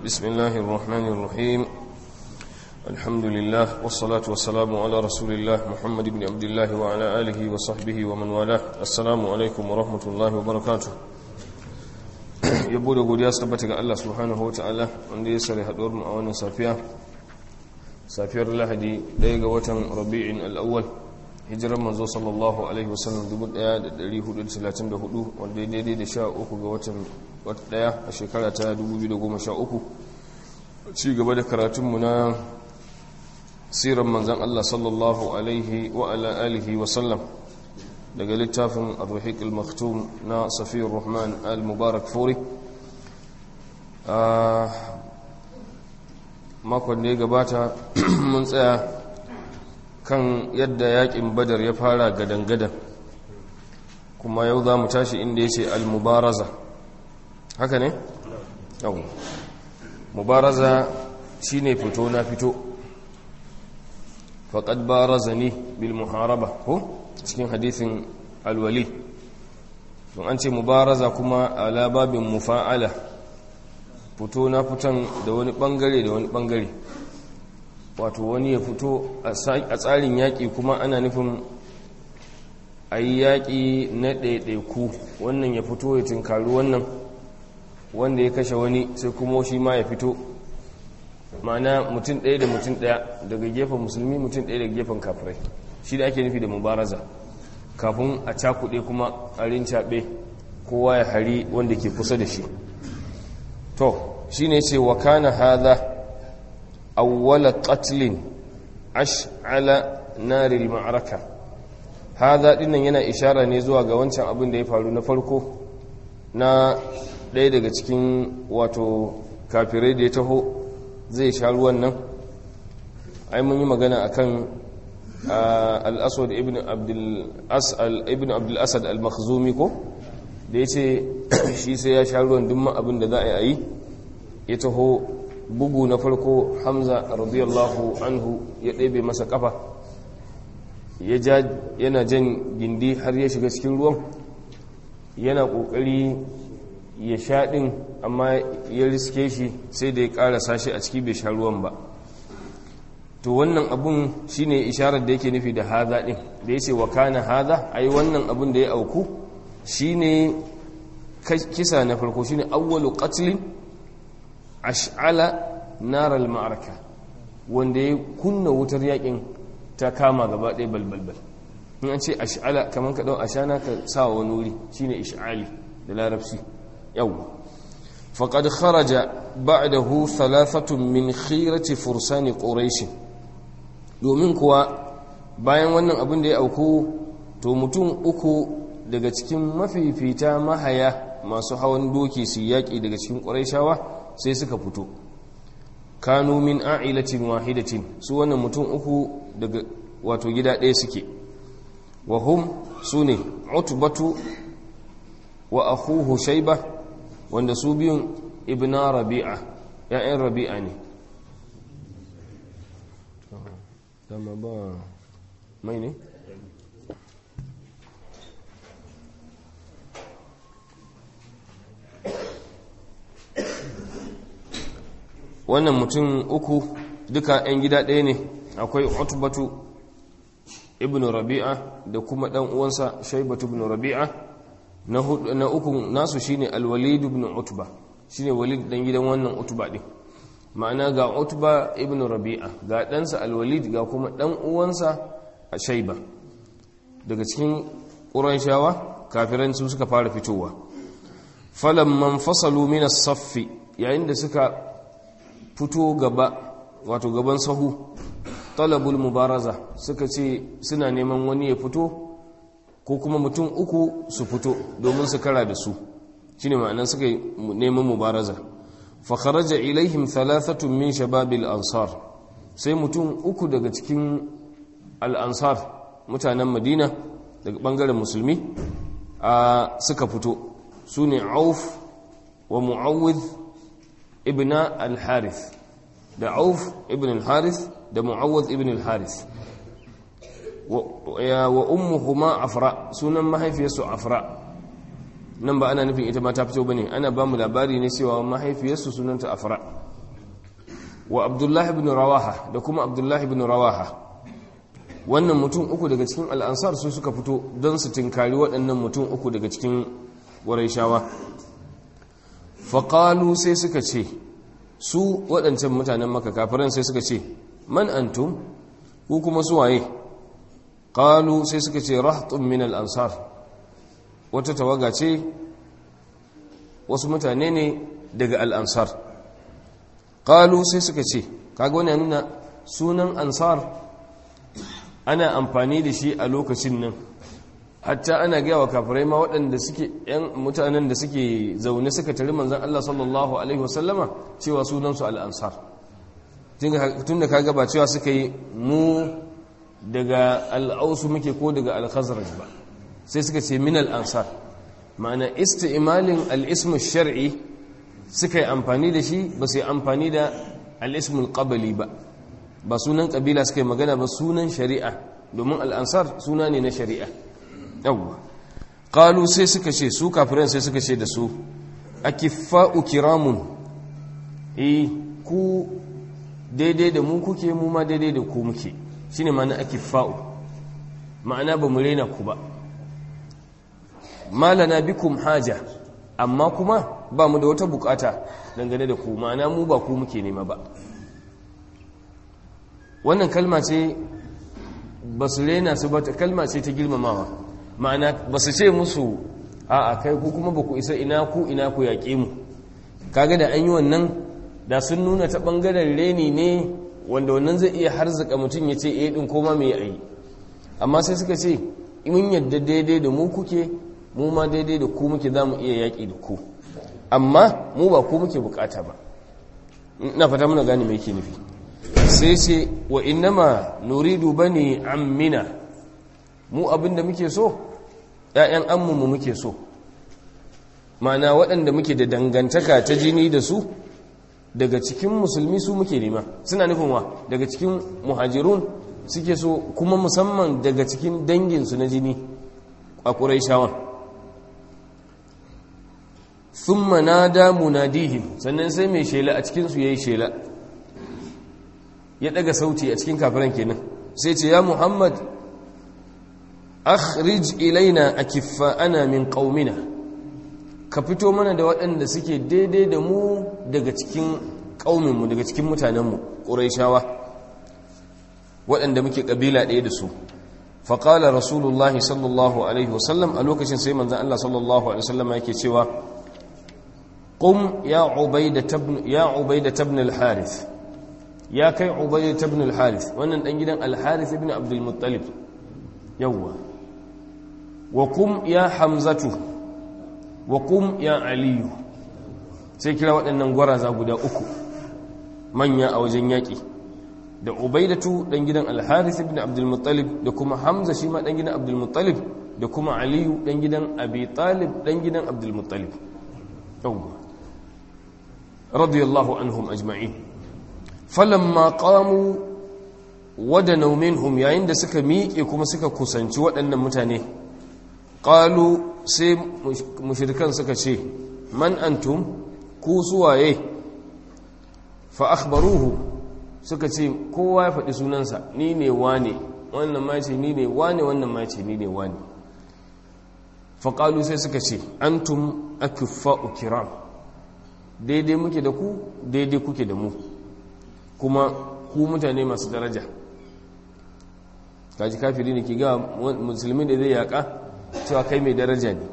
بسم الله الرحمن الرحيم الحمد لله والصلاة والسلام على رسول الله محمد بن عبد الله وعلى آله وصحبه ومن والاه السلام عليكم ورحمة الله وبركاته yabo da godiya su tabbata ga Allah subhanahu wa ta'ala wanda ya sare haɗuwar mu a wannan safiya safiyar lahadi ɗaya ga watan rabi'in al'awwal hijirar manzo sallallahu alaihi wasallam 1434 wanda ya daidai da sha uku ga watan ɗaya a shekara ta 2013 ci gaba da karatunmu na siran manzan Allah sallallahu alaihi wa ala alihi wasallam daga littafin al-rahiq al-maktum na safiyar rahman al-mubarak furi a makon da ya gabata mun tsaya kan yadda yakin badar ya fara gadan-gadan kuma yau za mu tashi inda ya ce al-mubaraza haka ne? yau mubaraza shi ne fito na fito faƙad baraza ne bil muharaba ko cikin hadithin alwali don an ce mubaraza kuma ala babin mufa'ala fito na fitan da wani bangare da wani bangare wato wani ya fito a tsarin yaƙi kuma ana nufin a yi yaƙi na ɗaiɗaiku wannan ya fito ya tinkari wannan wanda ya kashe wani sai kuma shi ma ya fito ma'ana mutum ɗaya da mutum ɗaya daga gefen musulmi mutum ɗaya daga gefen kafirai shi da ake nufi da mubaraza kafin a cakuɗe kuma a rincaɓe kowa ya hari wanda ke kusa da shi to shi ne ce wa kana haza awwala qatlin ash'ala naril ma'araka haza dinnan yana ishara ne zuwa ga wancan abin da ya faru na farko na ɗaya daga cikin wato kafirai da ya taho zai sha ruwan nan ai mun yi magana akan al-aswad ibn abdul asad al-makhzumi ko da ya ce shi sai ya sha ruwan duk abin da za a yi ya taho bugu na farko hamza radiyallahu anhu ya ɗebe masa kafa yana jan gindi har ya shiga cikin ruwan yana ƙoƙari ya sha ɗin amma ya riske shi sai da ya ƙarasa shi a ciki bai sha ruwan ba to wannan abun shine isharar da yake nufi da haza ɗin da ya ce wa kana haza ai wannan abun da ya auku shine kisa na farko shine awwalu qatlin ash'ala naral ma'araka wanda ya kunna wutar yakin ta kama gaba ɗaya balbalbal in an ce ash'ala kamar ka ɗau ashana ka sa wani wuri shine ish'ali da larabci yau faqad kharaja ba'dahu thalathatun min khirati fursani quraish domin kuwa bayan wannan abin da ya auku to mutum uku daga cikin mafifita mahaya masu hawan doki su yaƙi daga cikin ƙuraishawa sai suka fito kanu min a'ilatin wahidatin su wannan mutum uku daga wato gida ɗaya suke wa hum su ne utbatu wa akhuhu shaiba wanda su biyun ibna rabi'a ya'yan rabi'a ne dama ba mai ne wannan mutum uku duka 'yan gida ɗaya ne akwai utbatu ibn rabi'a da kuma ɗan uwansa shaibatu ibn rabi'a na uku nasu shine alwalid ibn utba shine walid dan gidan wannan utba ɗin ma'ana ga utba ibn rabi'a ga ɗansa alwalid ga kuma ɗan uwansa a shaiba daga cikin ƙuraishawa kafiran su suka fara fitowa falamman fasalu min as-saffi yayin da suka fito gaba wato gaban sahu talabul mubaraza suka ce suna neman wani ya fito ko kuma mutum uku su fito domin su kara da su shine ma'anan suka neman mubaraza fa kharaja ilaihim thalathatun min shababil ansar sai mutum uku daga cikin al-ansar mutanen madina daga bangaren musulmi a suka fito sune auf wa mu'awwidh ibn al-harith da auf ibn al-harith da mu'awwaz ibn al-harith wa ummuhuma afra sunan mahaifiyarsu afra nan ba ana nufin ita ma ta fito bane ana ba mu labari ne cewa mahaifiyarsu sunanta afra wa abdullahi ibn rawaha da kuma abdullahi ibn rawaha wannan mutum uku daga cikin al'ansar su suka fito don su tinkari waɗannan mutum uku daga cikin shawa. faƙalu sai suka ce su waɗancan mutanen maka kafiran sai suka ce man antum ku kuma suwaye ƙalu sai suka ce rahtun min al'ansar wata tawaga ce wasu mutane ne daga al'ansar ƙalu sai suka ce kaga wani nuna sunan ansar ana amfani da shi a lokacin nan hatta ana gaya wa kafirai ma waɗanda suke ‘yan mutanen da suke zaune suka tari manzan Allah sallallahu Alaihi wasallama cewa sunansu al'ansar tun da kaga ba cewa suka yi mu daga al'ausu muke ko daga al'khazaraj ba sai suka ce min al'ansar ma'ana isti'imalin al'ismu shar'i suka yi amfani da shi ba su yi amfani da al'ismul ƙabali ba ba sunan ƙabila suka yi magana ba sunan shari'a domin al'ansar suna ne na shari'a yawwa ƙalu sai suka ce su kafiran sai suka ce da su a kiffa'u kiramun e ku daidai da mu kuke mu ma daidai da ku muke shi ne ma'ana a kiffa'u ma'ana ba mu rena ku ba malana bikum haja amma kuma ba mu da wata bukata dangane da ku ma'ana mu ba ku muke nema ba wannan kalma ce ba su rena su ba kalma ce ta girmamawa ma'ana ba su ce musu a a kai ku kuma ba ku isa ina ku ina ku yaƙe mu kaga da an yi wannan da sun nuna ta ɓangaren reni ne wanda wannan zai iya harzika mutum ya ce eh ɗin koma mai ayi amma sai suka ce mun yadda daidai da mu kuke mu ma daidai da ku muke za mu iya yaƙi da ku amma mu ba ku muke bukata ba ina fata muna gane mai ke nufi sai ce wa innama nuridu bani ammina mu abinda muke so ‘ya'yan ammunmu muke so mana waɗanda muke da dangantaka ta jini da su daga cikin musulmi su muke nema suna nufin wa daga cikin muhajirun suke so kuma musamman daga cikin danginsu na jini a ƙurai shawan sun manada munadihim sannan sai mai shela a cikinsu ya yi shela ya ɗaga sauti a cikin kafiran kenan sai ce ya muhammad akhrij ilaina akiffa'ana min qaumina ka fito mana da waɗanda suke daidai da mu daga cikin ƙauminmu daga cikin mutanenmu ƙuraishawa waɗanda muke ƙabila ɗaya da su faƙala rasulullahi sallallahu alaihi wasallam a lokacin sai manzan Allah sallallahu alaihi wasallam yake cewa ƙum ya ubaida tabn al-harith ya kai ubaida tabn al-harith wannan ɗan gidan al-harith ibn abdul muttalib yawwa wa kum ya hamzatu wa kum ya aliyu sai kira waɗannan gwaraza guda uku manya a wajen yaƙi da ubaidatu ɗan gidan alharis ibn abdulmuttalib da kuma hamza shi ma ɗan gidan abdulmuttalib da kuma aliyu ɗan gidan abi talib ɗan gidan abdulmuttalib radiyallahu anhum ajma'in falamma qamu wadanau minhum yayin da suka miƙe kuma suka kusanci waɗannan mutane ƙalu sai mushirikan suka ce man antum ku suwaye fa akhbaruhu suka ce kowa ya faɗi sunansa ni ne wane wannan ma ce ni ne wane wannan ma ce ni ne wane fa ƙalu sai suka ce antum akiffa'u kiram daidai muke da ku daidai kuke da mu kuma ku mutane masu daraja kaji kafiri ne ke ga musulmi da zai yaƙa cewa kai mai daraja ne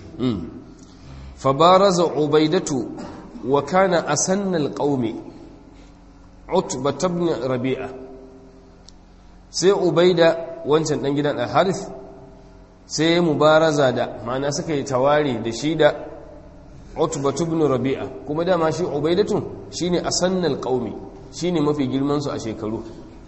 fabaraza ubaidatu wa kana asannal qaumi utba ibn rabi'a sai ubaida wancan dan gidan al-harith sai mubaraza da ma'ana suka yi tawari da shi da utba ibn rabi'a kuma dama shi ubaidatu shine asannal qaumi shine mafi girman su a shekaru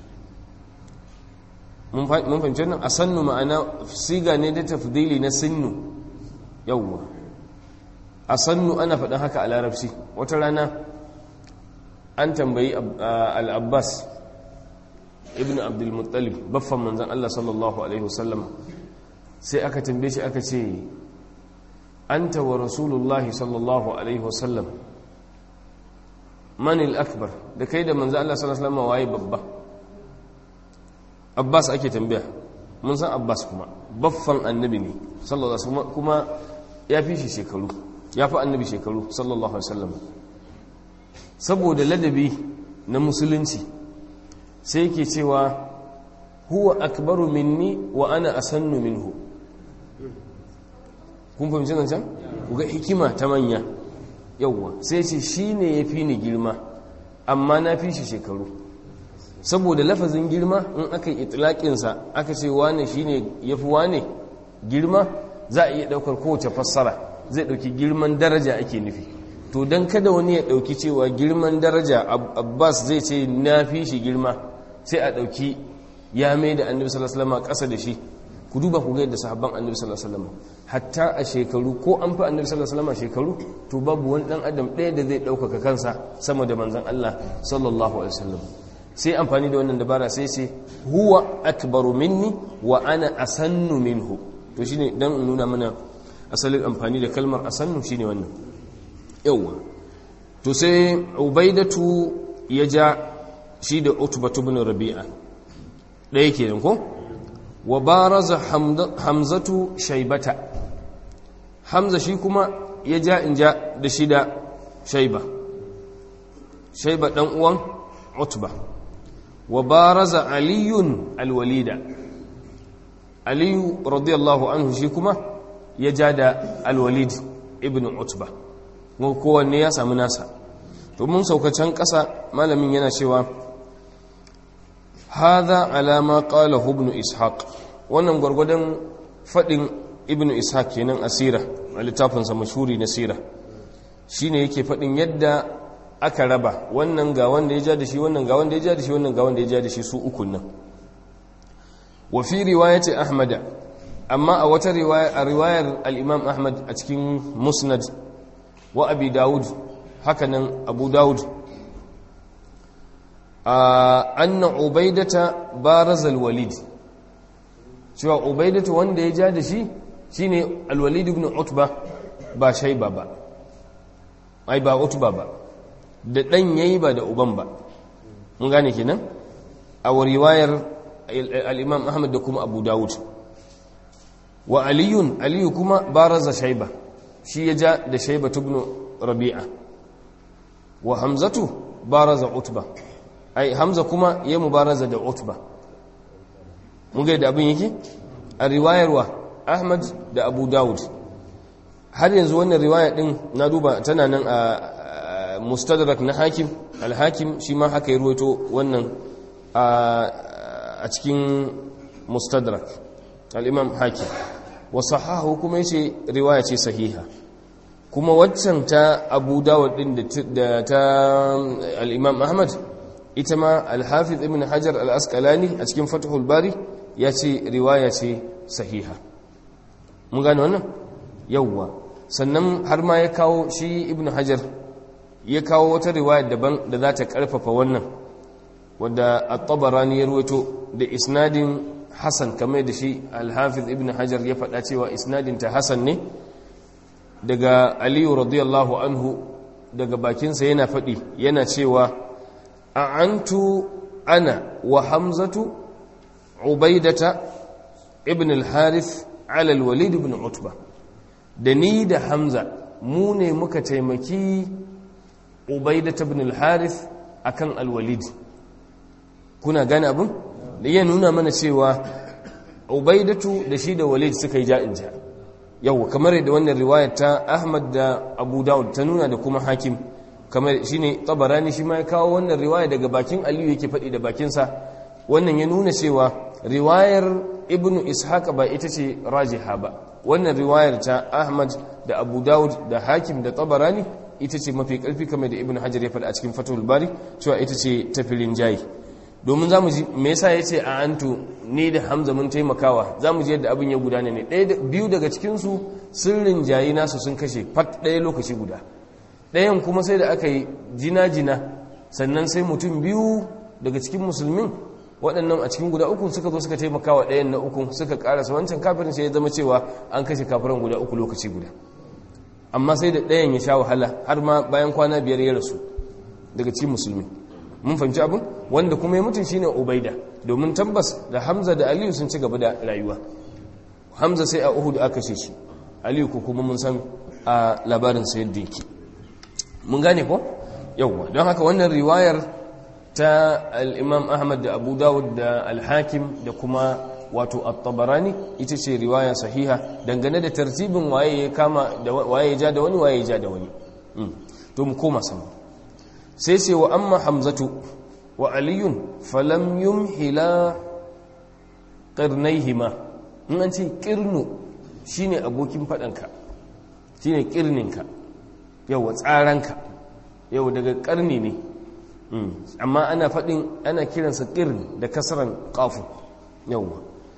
mun fahimci nan a sannu ma'ana siga ne da tafdili na sinnu yawwa a sannu ana faɗin haka a larabci wata rana an tambayi al'abbas ibn abdulmuttalib baffan manzan Allah sallallahu Alaihi wasallam sai aka tambaye shi aka ce an wa rasulullahi sallallahu Alaihi wasallam manil akbar da kai da manzo Allah sallallahu alaihi wasallam waye babba Abbas ake tambaya mun san Abbas kuma baffan annabi ne sallallahu alaihi wasallam kuma ya fi shi shekaru ya fi annabi shekaru sallallahu alaihi wasallam saboda ladabi na musulunci sai yake cewa huwa akbaru minni wa ana asannu minhu kun fahimci nan can ku ga hikima ta manya yauwa sai ce shi ne ya fi ni girma amma na fi shi shekaru saboda lafazin girma in aka yi itilaƙinsa aka ce wane shi ne ya fi wane girma za a iya ɗaukar kowace fassara zai ɗauki girman daraja ake nufi to don kada wani ya ɗauki cewa girman daraja abbas zai ce na fi shi girma sai a ɗauki ya mai da annabi sallallahu alaihi wasallam ƙasa da shi ku duba ku ga yadda sahabban annabi sallallahu alaihi wasallam hatta a shekaru ko an fi annabi sallallahu alaihi wasallam shekaru to babu wani dan adam ɗaya da zai ɗaukaka kansa sama da manzon Allah sallallahu alaihi wasallam sai amfani da wannan dabara sai ce huwa akbaru minni wa ana asannu minhu to shine dan nuna mana asalin amfani da kalmar asannu shine wannan yawa to sai ubaidatu ya ja shi da utbatu ibn rabi'a ɗaya kenan ko wa baraza hamzatu shaibata hamza shi kuma ya ja in ja da shi da shaiba shaiba ɗan uwan utba wa baraza aliyun alwalida aliyu radiyallahu anhu shi kuma ya ja da alwalid ibn utba kowanne ya sami nasa to mun saukacin ƙasa malamin yana cewa هذا على ما قاله ابن إسحاق wannan gwargwadon faɗin ibn ishaq kenan asira a littafinsa mashuri na sira shine yake faɗin yadda aka raba wannan ga wanda ya ja da shi wannan ga wanda ya ja da shi wannan ga wanda ya ja da shi su ukun nan wa fi riwayati ahmada amma a wata riwaya a riwayar al-imam ahmad a cikin musnad wa abi daud hakanan abu daud anna ubaidata barazal walid cewa ubaidatu wanda ya ja da shi shine alwalid ibn utba ba shayba ba ai ba utba ba da dan yayi ba da uban ba mun gane kenan a riwayar al-imam ahmad da kuma abu daud wa aliyun aliyu kuma baraza shayba shi ya ja da shayba ibn rabi'a wa hamzatu baraza utba ai hamza kuma ya mubaraza da utba mun ga da abin yake a riwayarwa ahmad da abu dawud har yanzu wannan riwaya din na duba tana nan a mustadrak na hakim al-hakim shi ma haka ya ruwaito wannan a cikin mustadrak al-imam hakim wa sahahu kuma yace riwaya ce sahiha kuma waccan ta abu dawud din da ta al-imam ahmad ita ma alhafiz ibn hajar al-asqalani a cikin fatihul bari ya ce riwaya ce sahiha mun gane wannan yawwa sannan har ma ya kawo shi ibn hajar ya kawo wata riwaya daban da za ta karfafa wannan wadda at-tabarani ya ruwaito da isnadin hasan kamar da shi alhafiz ibn hajar ya faɗa cewa isnadin ta hasan ne daga aliyu radiyallahu anhu daga bakinsa yana faɗi yana cewa أعنت أنا وحمزة عبيدة ابن الحارث على الوليد بن عتبة دني da Hamza mu ne muka taimaki Ubaida ibn al-Harith akan al-Walid kuna gane abin da ya nuna mana cewa Ubaidatu da shi da Walid suka yi ja'in ja yau kamar da wannan riwayar ta Ahmad da Abu Dawud ta nuna da kuma Hakim kamar shi ne tabarani shi ma ya kawo wannan riwaya daga bakin aliyu yake faɗi da bakinsa wannan ya nuna cewa riwayar ibnu ishaq ba ita ce rajiha ba wannan riwayar ta ahmad da abu dawud da hakim da tabarani ita ce mafi ƙarfi kamar da ibnu hajar ya faɗi a cikin fatul bari cewa ita ce tafilin jayi domin za mu ji me yasa ya ce a antu ni da hamza mun taimakawa za mu ji yadda abin ya gudana ne biyu daga cikinsu sirrin jayi nasu sun kashe fat ɗaya lokaci guda ɗayan kuma sai da aka yi jina-jina sannan sai mutum biyu daga cikin musulmin waɗannan a cikin guda uku suka zo suka taimaka wa ɗayan na uku suka ƙarasa wancan kafirin sai ya zama cewa an kashe kafiran guda uku lokaci guda amma sai da ɗayan ya sha wahala har ma bayan kwana biyar ya rasu daga cikin musulmi mun fahimci abin wanda kuma ya mutum shine ubaida domin tabbas da hamza da aliyu sun ci gaba da rayuwa hamza sai a uhud aka kashe shi aliyu ko kuma mun san a labarin sa yadda yake mun gane ko yawwa don haka wannan riwayar ta al-imam ahmad da abu dawud da al-hakim da kuma wato at-tabarani ita ce riwaya sahiha dangane da tartibin waye ya kama da waye ya ja da wani waye ya ja da wani to mu koma sama sai ce wa amma hamzatu wa aliyun falam yumhila qarnaihima in an ce qirnu shine abokin fadanka shine qirninka yawa tsaranka yau daga karni ne amma ana fadin ana kiransa qirn da kasran qafun yawa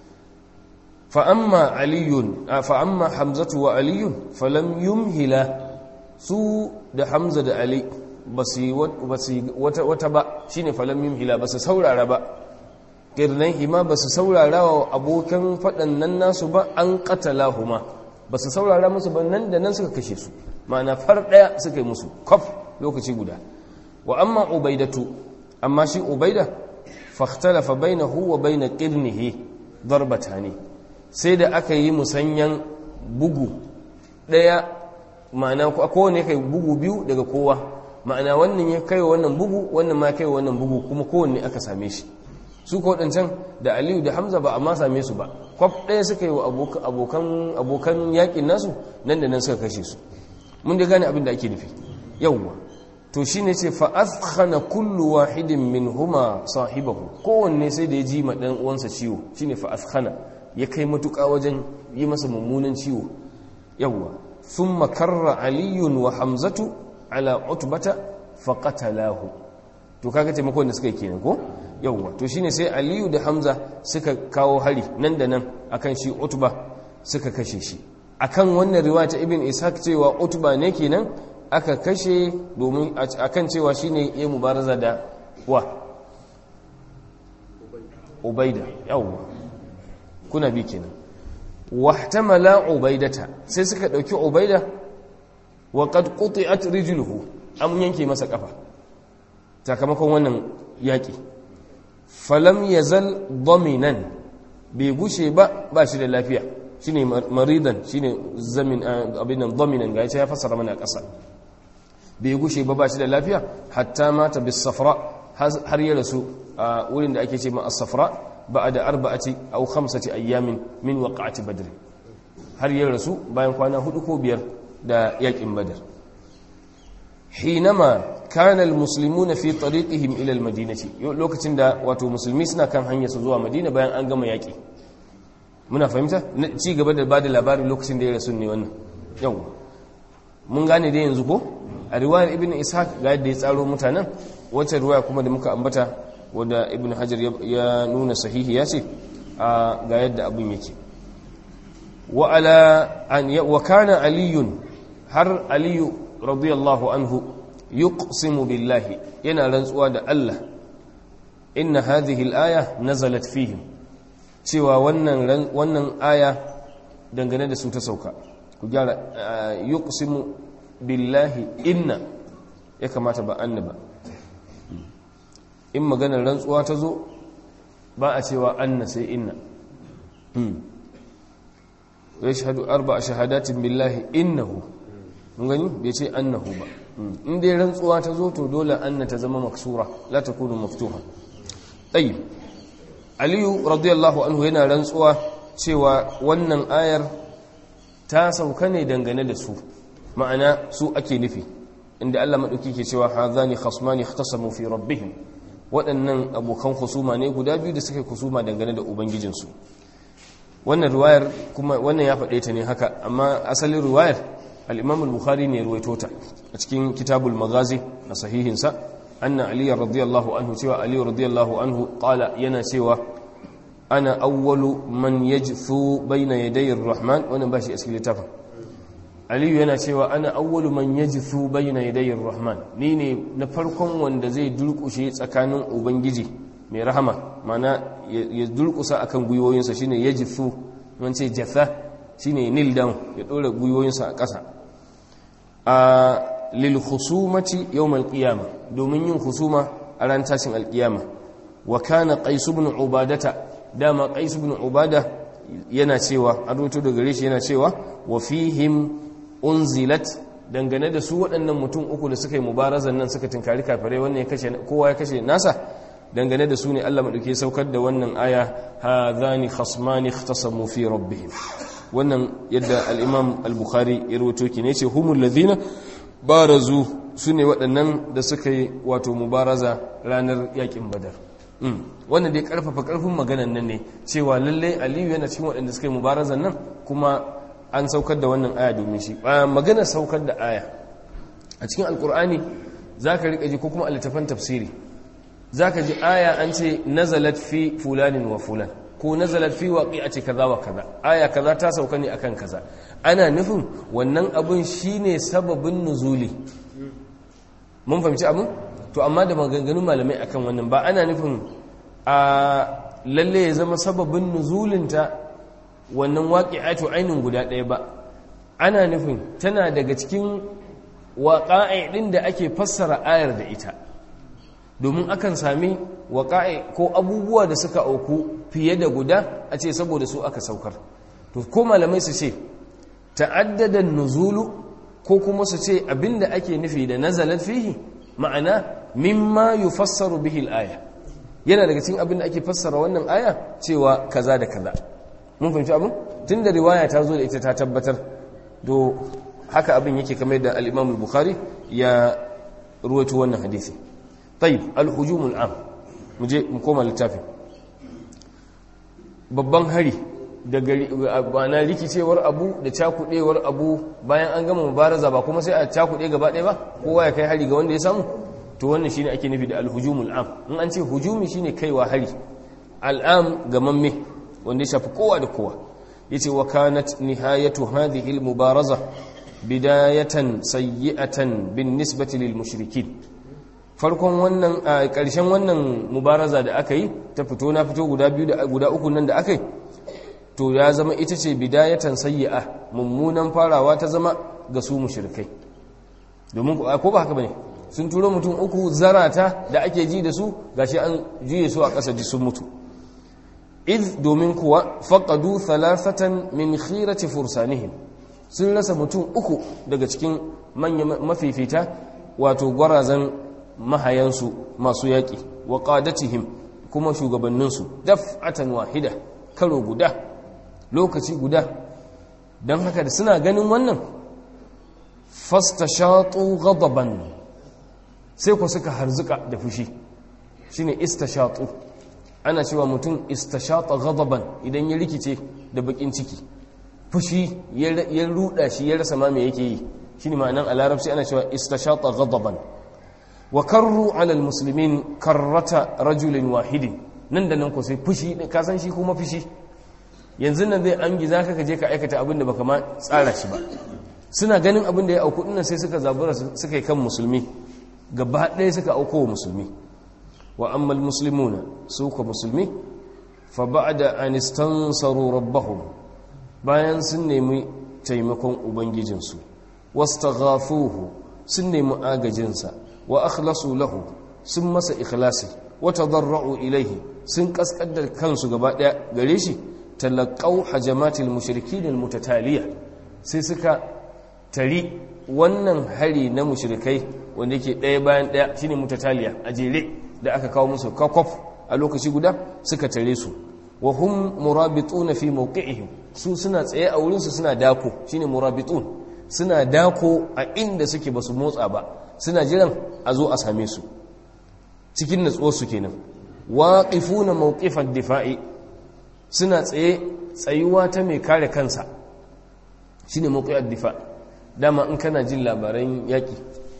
fa amma aliyun fa amma hamzatu wa aliyun falam yumhila su da hamza da ali ba su wata ba shi ne falammin hila ba su saurara ba ƙirnan hima ba su saurara wa abokan faɗannan nasu ba an ƙatala huma ba su saurara musu ba nan da nan suka kashe su ma'ana far ɗaya suka yi musu kwaf lokaci guda wa amma ubaidatu amma shi ubaida fahtalafa baina huwa baina ƙirnihi darbata ne sai da aka yi musanyan bugu ɗaya ma'ana kowane kai bugu biyu daga kowa ma'ana wannan ya kai wannan bugu wannan ma kai wannan bugu kuma kowanne aka same shi su ko wadancan da aliyu da hamza ba a ma same su ba kwaf ɗaya suka yi wa abokan abokan yakin nasu nan da nan suka kashe su mun da gane abin da ake nufi yawwa to shine ce fa athkhana kullu wahidin minhuma sahibahu kowanne sai da ya ji ma dan uwansa ciwo shine fa athkhana ya kai matuƙa wajen yi masa mummunan ciwo yawwa thumma karra aliyun wa hamzatu ala utbata faqatalahu to kaga taimakon da suka yi kenan ko yawwa to shine sai aliyu da hamza suka kawo hari nan da nan akan shi utba suka kashe shi akan wannan riwaya ta ibn ishaq cewa utba ne kenan aka kashe domin akan cewa shine ya mubaraza da wa ubaida yawwa kuna bi kenan wahtamala ubaidata sai suka dauki ubaida wa qad quti'at rijluhu an yanke masa kafa sakamakon wannan yaki falam yazal dominan bai gushe ba ba shi da lafiya shine maridan shine zamin abin nan dominan ga ya fassara mana kasa bai gushe ba ba shi da lafiya hatta mata bis safra har ya rasu a wurin da ake ce ma as-safra ba'da arba'ati aw khamsati ayyamin min waqa'ati badr har ya rasu bayan kwana hudu ko biyar da yakin badar hinama kana almuslimuna fi tariqihim ila almadinati lokacin da wato musulmi suna kan hanyar su zuwa madina bayan an gama yaki muna fahimta ci gaba da bada labarin lokacin da ya rasu ne wannan yau mun gane dai yanzu ko a riwayar ibn ishaq ga yadda ya tsaro mutanen wacce riwaya kuma da muka ambata wadda ibn hajar ya nuna sahihi ya ce ga yadda abin yake wa ala an wa kana aliyun har aliyu radiyallahu anhu yuqsimu billahi yana rantsuwa da Allah inna hadhihi al-aya nazalat fihim cewa wannan wannan aya dangane da su ta sauka ku gyara yuqsimu billahi inna ya kamata ba annaba in maganar rantsuwa ta zo ba a cewa anna sai inna yashhadu arba'a shahadatin billahi innahu mun gani bai ce annahu ba in dai rantsuwa ta zo to dole anna ta zama maksura la takunu maftuha tayyib aliyu radiyallahu anhu yana rantsuwa cewa wannan ayar ta sauka ne dangane da su ma'ana su ake nufi inda Allah madauki ke cewa hadhani khasmani ikhtasamu fi rabbihim waɗannan abokan husuma ne guda biyu da suka husuma dangane da ubangijinsu wannan riwayar kuma wannan ya faɗe ta ne haka amma asalin riwayar al-imam al-bukhari ne ruwaito ta a cikin kitabul magazi a sahihinsa anna ali radiyallahu anhu cewa ali radiyallahu anhu qala yana cewa ana awwalu man yajthu bayna yaday ar-rahman wannan bashi a cikin littafin aliyu yana cewa ana awwalu man yajthu bayna yaday ar-rahman ni ne na farkon wanda zai durkushe tsakanin ubangiji mai rahama mana ya durkusa akan gwiwoyinsa shine yajthu man ce jatha shine kneel down ya dora gwiwoyinsa a ƙasa a lil khusumati yawm al-qiyamah domin yin husuma a ran tashin al-qiyama wa kana qais ibn ubadata dama qais ibn ubada yana cewa an rubuto daga gare shi yana cewa wa fihim unzilat dangane da su waɗannan mutum uku da suka yi mubarazan nan suka tinkari kafirai wannan ya kashe kowa ya kashe nasa dangane da su ne Allah madauke saukar da wannan aya hadhani khasmani ikhtasamu fi rabbihim wannan yadda al-Imam al-Bukhari ya rawaito ki ne ce humul ladina barazu sune waɗannan da suka yi wato mubaraza ranar yakin badar wannan dai karfafa karfin maganan nan ne cewa lalle aliyu yana cikin waɗanda suka yi mubarazan nan kuma an saukar da wannan aya domin shi maganar saukar da aya a cikin alkur'ani za ka riƙa ji ko kuma a littafan tafsiri za ka ji aya an ce nazalat fi fulanin wa fulan ko nazalat fi waƙi a ce kaza wa kaza aya kaza ta sauka ne akan kaza ana nufin wannan abin shine sababin nuzuli mun fahimci abin to amma da maganganun malamai akan wannan ba ana nufin a lalle ya zama sababin nuzulinta wannan waƙi'atu ainihin guda ɗaya ba ana nufin tana daga cikin waƙa'i ɗin da ake fassara ayar da ita domin akan sami waƙa'i ko abubuwa da suka auku fiye da guda a ce saboda su aka saukar to ko malamai su ce ta'addadan nuzulu ko kuma su ce abinda ake nufi da nazalat fihi ma'ana mimma yufassaru bihi al-aya yana daga cikin abin da ake fassara wannan aya cewa kaza da kaza mun fahimci abin tunda riwaya ta zo da ita ta tabbatar to haka abin yake kamar da al-Imam al-Bukhari ya ruwaito wannan hadisi tayyib al-hujum al-am mu je mu koma littafin babban hari da na rikicewar abu da cakudewar abu bayan an gama mubaraza ba kuma sai a cakude gaba ɗaya ba kowa ya kai hari ga wanda ya samu to wannan shine ake nufi da alhujumul am in an ce hujumi shine kaiwa hari al'am ga mamme wanda ya shafi kowa da kowa yace wa kanat nihayatu hadhihi almubaraza bidayatan sayyi'atan bin nisbati lil mushrikin farkon wannan karshen wannan mubaraza da aka yi ta fito na fito guda biyu da guda uku nan da aka yi to ya zama ita ce bidayatan sayyi'a mummunan farawa ta zama ga su mushrikai domin ko ba haka bane sun turo mutum uku zarata da ake ji da su gashi an juye su a ƙasa ji sun mutu iz domin kuwa faqadu thalathatan min khirati fursanihim sun rasa mutum uku daga cikin manya mafifita wato gwarazan mahayansu masu yaƙi wa qadatihim kuma shugabanninsu daf'atan wahida karo guda lokaci guda don haka da suna ganin wannan fastashatu ghadaban sai ku suka harzuka da fushi shine istashatu ana cewa mutum istashata ghadaban idan ya rikice da bakin ciki fushi ya ruda shi ya rasa ma me yake yi shine ma'anan a larabci ana cewa istashata ghadaban wa karru ala almuslimin karrata rajulin wahidin nan da nan ko sai fushi ka san shi kuma fushi yanzu nan zai an giza ka je ka aikata abin da baka ma tsara shi ba suna ganin abin da ya auku dinnan sai suka zabura suka yi kan musulmi gaba ɗaya suka auko wa musulmi wa ammal muslimuna su ka musulmi fa ba'da an istansaru rabbahum bayan sun nemi taimakon ubangijinsu wastaghafuhu sun nemi agajinsa wa akhlasu lahu sun masa ikhlasi wa tadarra'u ilaihi sun kaskadar kansu gaba ɗaya gare shi talaqaw hajamatil mushrikin almutataliya sai suka tari wannan hari na mushrikai wanda yake ɗaya bayan ɗaya shine mutataliya a jere da aka kawo musu kakof a lokaci guda suka tare su wa hum murabitun fi mawqi'ihim su suna tsaye a wurin su suna dako shine murabitun suna dako a inda suke basu motsa ba suna jiran a zo a same su cikin natsuwar su kenan waqifuna mawqifad difa'i suna tsaye tsayuwa ta mai kare kansa shine mawqi'ad difa' dama in kana jin labaran yaƙi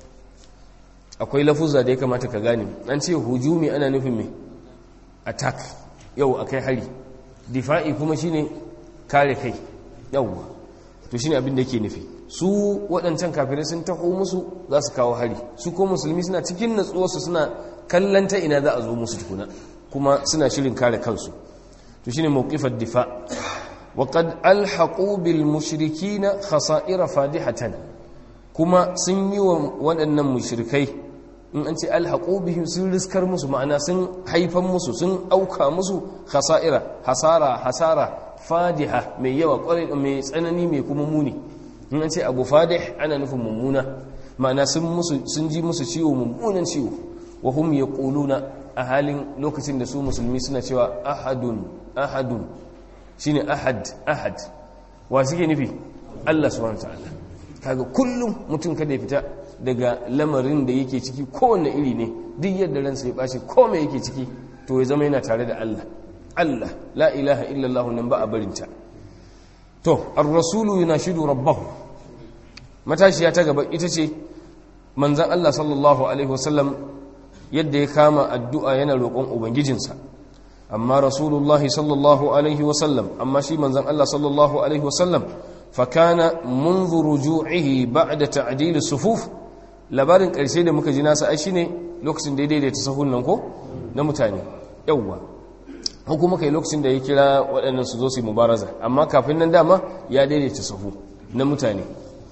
akwai lafuzza da ya kamata ka gane an ce hujumi ana nufin mai attack yau akai hari difa'i kuma shine kare kai yauwa to shine abin da yake nufi su waɗancan kafirai sun taho musu za su kawo hari su ko musulmi suna cikin natsuwarsu suna kallon ta ina za a zo musu tukuna kuma suna shirin kare kansu to shine mawqifar difa وقد ألحقوا بالمشركين خسائر فادحة kuma sun yi wa waɗannan mushrikai in an ce alhaqu bihim sun riskar musu ma'ana sun haifan musu sun auka musu khasa'ira hasara hasara fadiha mai yawa kwarai mai tsanani mai kuma muni in an ce abu fadih ana nufin mummuna ma'ana sun musu sun ji musu ciwo mummunan ciwo wa hum yaquluna a halin lokacin da su musulmi suna cewa ahadun ahadun shine ahad ahad wa suke nufi Allah subhanahu ta'ala kaga kullum mutum kada ya fita daga lamarin da yake ciki kowanne iri ne duk yadda ransa ya bashi komai yake ciki to ya zama yana tare da Allah Allah la ilaha illallah nan ba a barinta to ar-rasulu yunashidu rabbahu matashiya ta gaba ita ce manzon Allah sallallahu alaihi wasallam yadda ya kama addu'a yana roƙon ubangijinsa amma rasulullahi sallallahu alaihi wasallam amma shi manzan Allah sallallahu alaihi wasallam fakana munzu ruju'ihi ba'da ta'dil sufuf labarin ƙarshe da muka ji nasa ai shine lokacin da ya daidaita sahun nan ko na mutane yawwa ko kuma kai lokacin da ya kira waɗannan su zo su yi mubaraza amma kafin nan dama ya daidaita sahu na mutane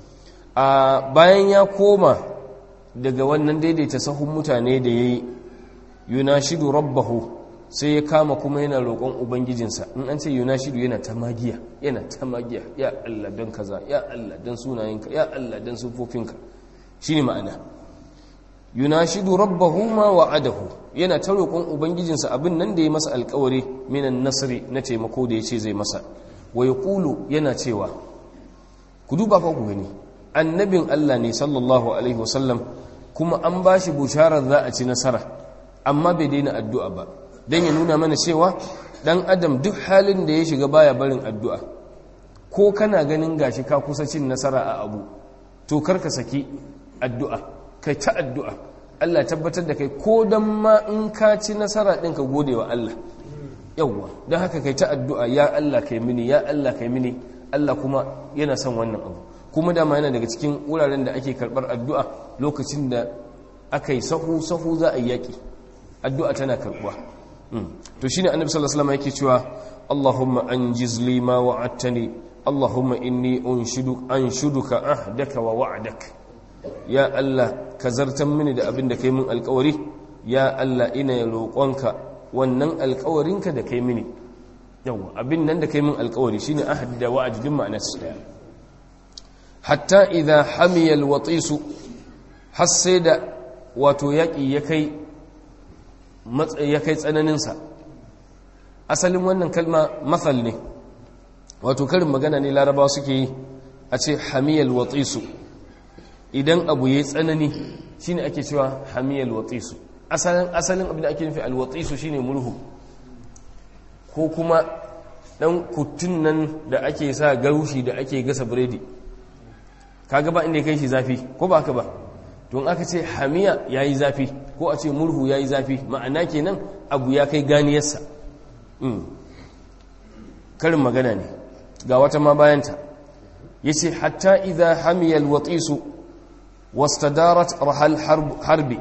a bayan ya koma daga wannan daidaita sahun mutane da ya yi yunashidu rabbahu sai ya kama kuma yana roƙon ubangijinsa in an ce yunashidu yana ta magiya yana ta magiya ya Allah don kaza ya Allah don sunayenka ya Allah don sufofinka shi ne ma'ana yunashidu rabbahu ma wa'adahu yana ta roƙon ubangijinsa abin nan da ya masa alƙawari minan nasri na taimako da ya ce zai masa wa yaqulu yana cewa ku duba fa ku gani annabin Allah ne sallallahu alaihi wasallam kuma an ba shi busharar za a ci nasara amma bai daina addu'a ba don ya nuna mana cewa ɗan adam duk halin da ya shiga baya barin addu'a ko kana ganin gashi ka kusa cin nasara a abu to karka saki addu'a kai ta addu'a Allah tabbatar da kai ko don ma in ka ci nasara ɗin ka gode wa Allah yauwa don haka kai ta addu'a ya Allah kai mini ya Allah kai mini Allah kuma yana son wannan abu kuma dama yana daga cikin wuraren da ake karɓar addu'a lokacin da aka yi sahu-sahu za a yi yaƙi addu'a tana karɓuwa to shi ne annabi sallallahu alaihi yake cewa allahumma an jizli ma wa'attani allahumma inni anshuduka ahdaka wa wa'adak ya allah ka zartan mini da abin da kai min alkawari ya allah ina roƙonka wannan alkawarinka da kai mini yawa abin nan da kai min alkawari shine ahd da wa'ad din ma'anar su daya hatta idha hamiya alwatisu har sai da wato yaki ya kai ya kai tsananin sa asalin wannan kalma mathal ne wato karin magana ne larabawa suke yi a ce hamiyal watisu idan abu yayi tsanani shine ake cewa hamiyal watisu asalin asalin abin da ake nufi alwatisu shine murhu ko kuma dan kutun nan da ake sa garushi da ake gasa biredi kaga ba inda ya kai shi zafi ko ba haka ba don aka ce hamiya yayi zafi ko a ce murhu yayi zafi ma'ana kenan abu ya kai ganiyarsa karin magana ne ga wata ma bayanta yace hatta idha hamiya alwatisu wastadarat rahal harbi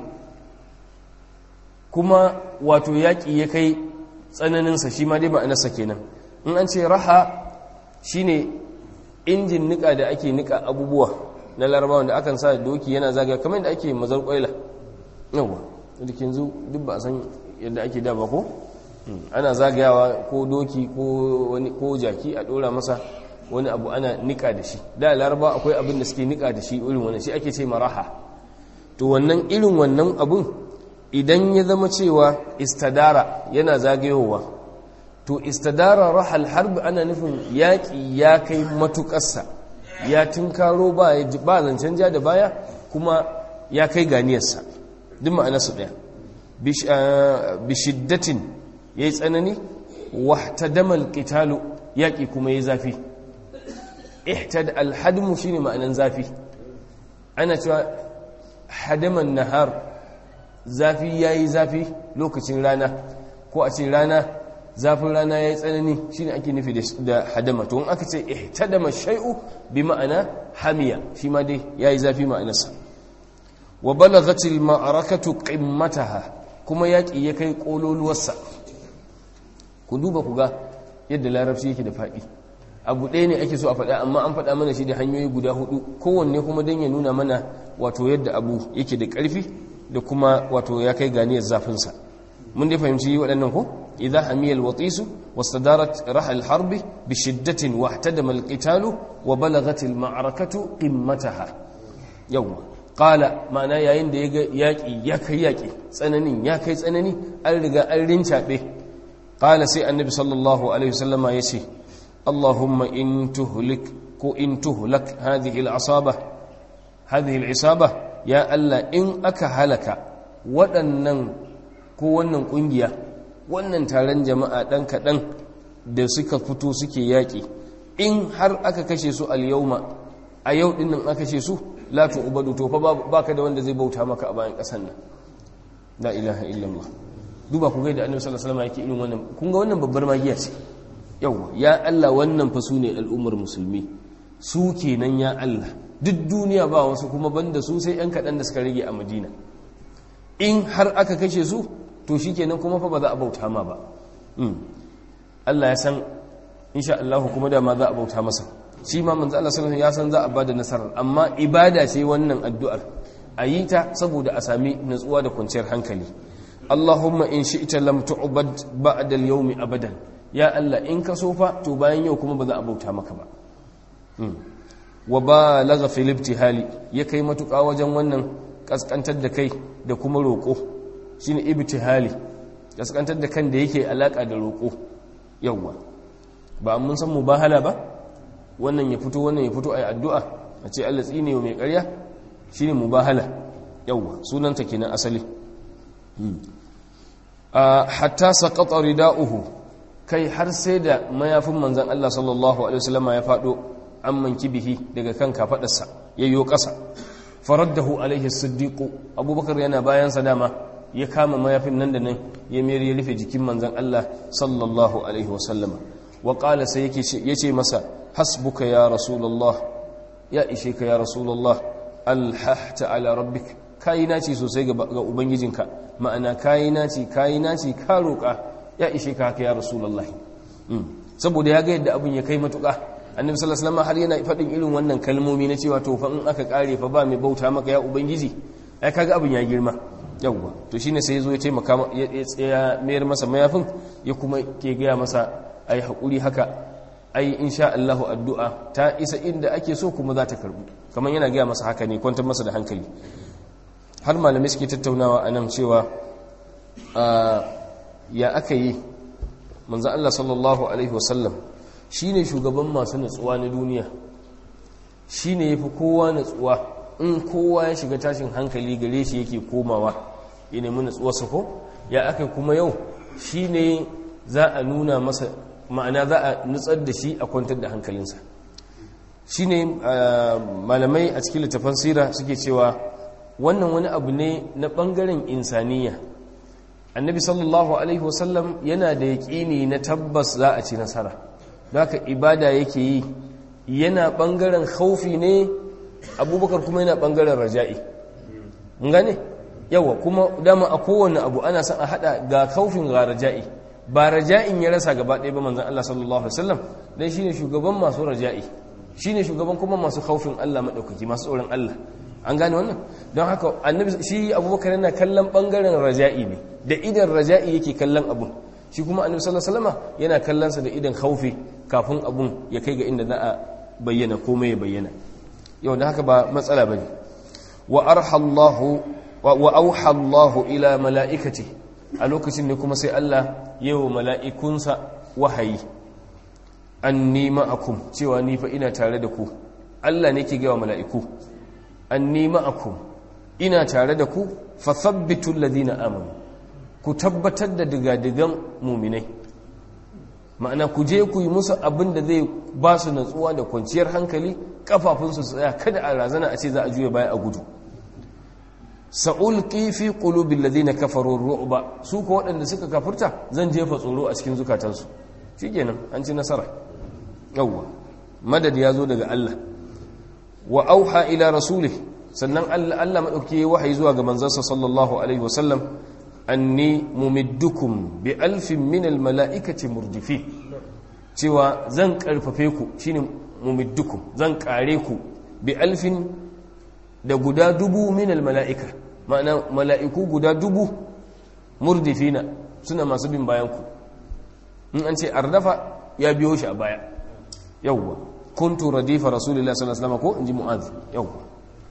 kuma wato yaƙi ya kai tsananinsa shi ma dai ma'anarsa kenan in an ce raha shine injin nika da ake nika abubuwa na larabawan da akan sa doki yana zagaya kamar yadda ake mazar kwaila yawa da ke yanzu duk ba a san yadda ake da ba ko ana zagayawa ko doki ko jaki a dora masa wani abu ana nika da shi da laraba akwai abin da suke nika da shi irin wannan shi ake ce maraha to wannan irin wannan abun idan ya zama cewa istadara yana zagayowa to istadara rahal harbi ana nufin yaƙi ya kai matuƙarsa ya tunkaro ba zancen ja da baya kuma ya kai ganiyarsa duk ma'anarsu ɗaya bishiddatin ya yi tsanani wahtadamal ƙitalu yaƙi kuma ya zafi ihtad alhadmu shine ma'anan zafi ana cewa hadaman nahar zafi ya yi zafi lokacin rana ko a ce rana zafin rana ya yi tsanani shi ne ake nufi da hadama to in aka ce ihtadama shai'u bi ma'ana hamiya shi ma dai ya yi zafi ma'anarsa wa balagatil ma'arakatu qimmataha kuma yaƙi ya kai ƙololuwarsa ku duba ku ga yadda larabci yake da faɗi abu ɗaya ne ake so a faɗa amma an faɗa mana shi da hanyoyi guda hudu kowanne kuma don ya nuna mana wato yadda abu yake da ƙarfi da kuma wato ya kai ganiyar zafinsa mun dai fahimci waɗannan ko idza hamiya alwatisu wastadarat rahal harbi bi shiddatin wahtadama alqitalu wa balaghat alma'rakatu qimmataha yawwa qala ma'ana yayin da yaga yaki ya kai yaki tsananin ya kai tsanani an riga an rincabe qala sai annabi sallallahu alaihi wasallama yace اللهم إن تهلك كو إن تهلك هذه العصابة هذه العصابة يا الله إن أك هلك waɗannan ko wannan ƙungiya wannan taron jama'a ɗan kaɗan da suka fito suke yaƙi in har aka kashe su al-yauma a yau ɗin nan aka kashe su la ubadu to fa baka da wanda zai bauta maka a bayan ƙasar nan la ilaha illallah duba ku ga da annabi sallallahu alaihi wasallam yake irin wannan kun ga wannan babbar magiya ce yau ya Allah wannan fa su ne al'ummar musulmi su kenan ya Allah duk duniya ba wasu kuma banda su sai 'yan kaɗan da suka rage a madina in har aka kashe su to shi kenan kuma fa ba za a bauta ma ba Allah ya san insha Allah kuma da ma za a bauta masa shi ma manzo Allah sallallahu ya san za a bada nasarar amma ibada ce wannan addu'ar a yi ta saboda a sami natsuwa da kwanciyar hankali Allahumma in shi'ta lam tu'bad ba'da al-yawmi abadan ya Allah in ka sofa to bayan yau kuma ba za a bauta maka ba wa balagha fil ibtihali ya kai matuƙa wajen wannan kaskantar da kai da kuma roƙo shine ibtihali kaskantar da kan da yake alaka da roƙo yawa ba mun san mubahala ba wannan ya fito wannan ya fito ayi addu'a a ce Allah tsine wa mai ƙarya shine mubahala yawa sunanta kenan asali hatta saqata rida'uhu kai har sai da mayafin manzan Allah sallallahu Alaihi wasallama ya faɗo an manki bihi daga kan kafaɗarsa ya yi ƙasa faraddahu alaihi siddiqu abubakar yana bayansa dama ya kama mayafin nan da nan ya mayar ya rufe jikin manzan Allah sallallahu Alaihi wasallama wa ƙala sai ya ce masa hasbuka ya rasulallah ya ishe ka ya rasulallah alhahta ala rabbik kayi naci sosai ga ubangijinka ma'ana kayi naci kayi naci ka roƙa ya ishe ka haka ya rasulullahi saboda ya ga yadda abin ya kai matuƙa annabi sallallahu alaihi wasallam har yana faɗin irin wannan kalmomi na cewa to fa in aka kare fa ba mai bauta maka ya ubangiji ai kaga abin ya girma yawwa to shine sai yazo ya taimaka ya tsaya mayar masa mayafin ya kuma ke gaya masa ai hakuri haka ai insha Allahu addu'a ta isa inda ake so kuma za ta karbu kamar yana gaya masa haka ne kwantar masa da hankali har malamai suke tattaunawa anan cewa ya aka yi manzan Allah sallallahu Alaihi wasallam shi ne shugaban masu natsuwa na duniya shi ne ya fi kowa natsuwa in kowa ya shiga tashin hankali gare shi yake komawa ya nemi natsuwa su ko ya aka kuma yau shi ne za a nuna masa ma'ana za a nutsar da shi a kwantar da hankalinsa shi ne malamai a cikin littafan sira suke cewa wannan wani abu ne na ɓangaren insaniya annabi sallallahu alaihi wasallam yana da yaƙini na tabbas za a ci nasara haka ibada yake yi yana ɓangaren haufi ne abubakar kuma yana ɓangaren raja'i gane yawa kuma dama a kowane abu ana son a haɗa ga haufin ga raja'i ba raja'in ya rasa gaba ɗaya ba manzan Allah sallallahu alaihi wasallam dan shine shugaban masu raja'i shine shugaban kuma masu haufin Allah maɗaukaki masu tsoron Allah an gane wannan don haka annabi shi abubakar yana kallon bangaren raja'i ne da idan raja'i yake kallon abun shi kuma annabi sallallahu alaihi wasallam yana kallon sa da idan khaufi kafin abun ya kai ga inda za a bayyana komai ya bayyana yau da haka ba matsala bane wa arhallahu wa auha Allahu ila mala'ikati a lokacin ne kuma sai Allah yawo mala'ikunsa wahayi anni ma'akum cewa ni fa ina tare da ku Allah ne ke ga mala'iku anni ma'akum ina tare da ku fa thabbitu alladhina amanu ku tabbatar da digadigan mu'minai ma'ana ku je ku yi musu abin da zai ba su natsuwa da kwanciyar hankali kafafunsu su tsaya kada a razana a ce za a juya baya a gudu sa'ulqi fi qulubil ladina kafaru ru'ba su ko waɗanda suka kafirta zan jefa tsoro a cikin zukatansu shikenan an ci nasara yawwa madad ya zo daga Allah wa auha ila rasulih sannan Allah Allah madauki wahayi zuwa ga manzansa sallallahu alaihi wasallam anni mumiddukum bi alfin min al mala'ikati murdifi cewa zan karfafe ku shine mumiddukum zan kare ku bi alfin da guda dubu min mala'ika ma'ana mala'iku guda dubu murdifina suna masu bin bayan ku in an ce ardafa ya biyo shi a baya yawwa kuntu radifa rasulullah sallallahu alaihi wasallam ko inji mu'adh yawwa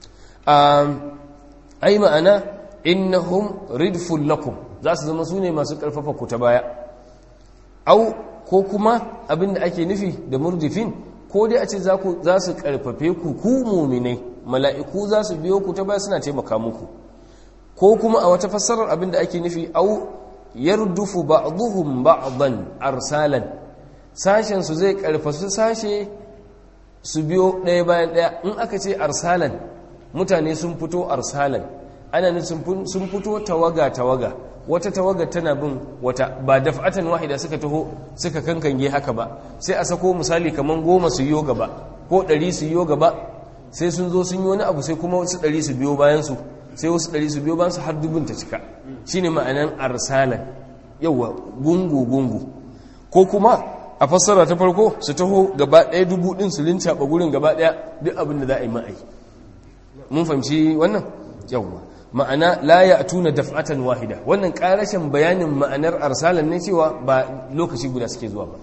ai ma'ana innahum ridful lakum za su zama sune masu karfafa ku ta baya au ko kuma abinda ake nufi da murdifin ko dai a ce za su karfafe ku ku muminai mala'iku za su biyo ku ta baya suna taimaka muku ko kuma a wata fassarar abinda ake nufi au yardufu ba'dhum ba'dan arsalan sashen su zai karfasu sashe su biyo ɗaya bayan ɗaya in aka ce arsalan mutane sun fito arsalan ana ne sun fito tawaga tawaga wata tawaga tana bin wata ba daf'atan wahida suka taho suka kankange haka ba sai a sako misali kaman goma su yiwo gaba ko ɗari su yiwo gaba sai sun zo sun yi wani abu sai kuma wasu ɗari su biyo bayan su sai wasu ɗari su biyo bayan su har dubin ta cika shine ma'anan arsalan yawa gungu gungu ko kuma a fassara ta farko su taho gaba ɗaya dubu ɗin su lincaɓa gurin gaba ɗaya duk abin da za a yi ma'ai mun fahimci wannan yawwa ma'ana la ya tuna daf'atan wahida wannan karashin bayanin ma'anar arsalan ne cewa ba lokaci guda suke zuwa ba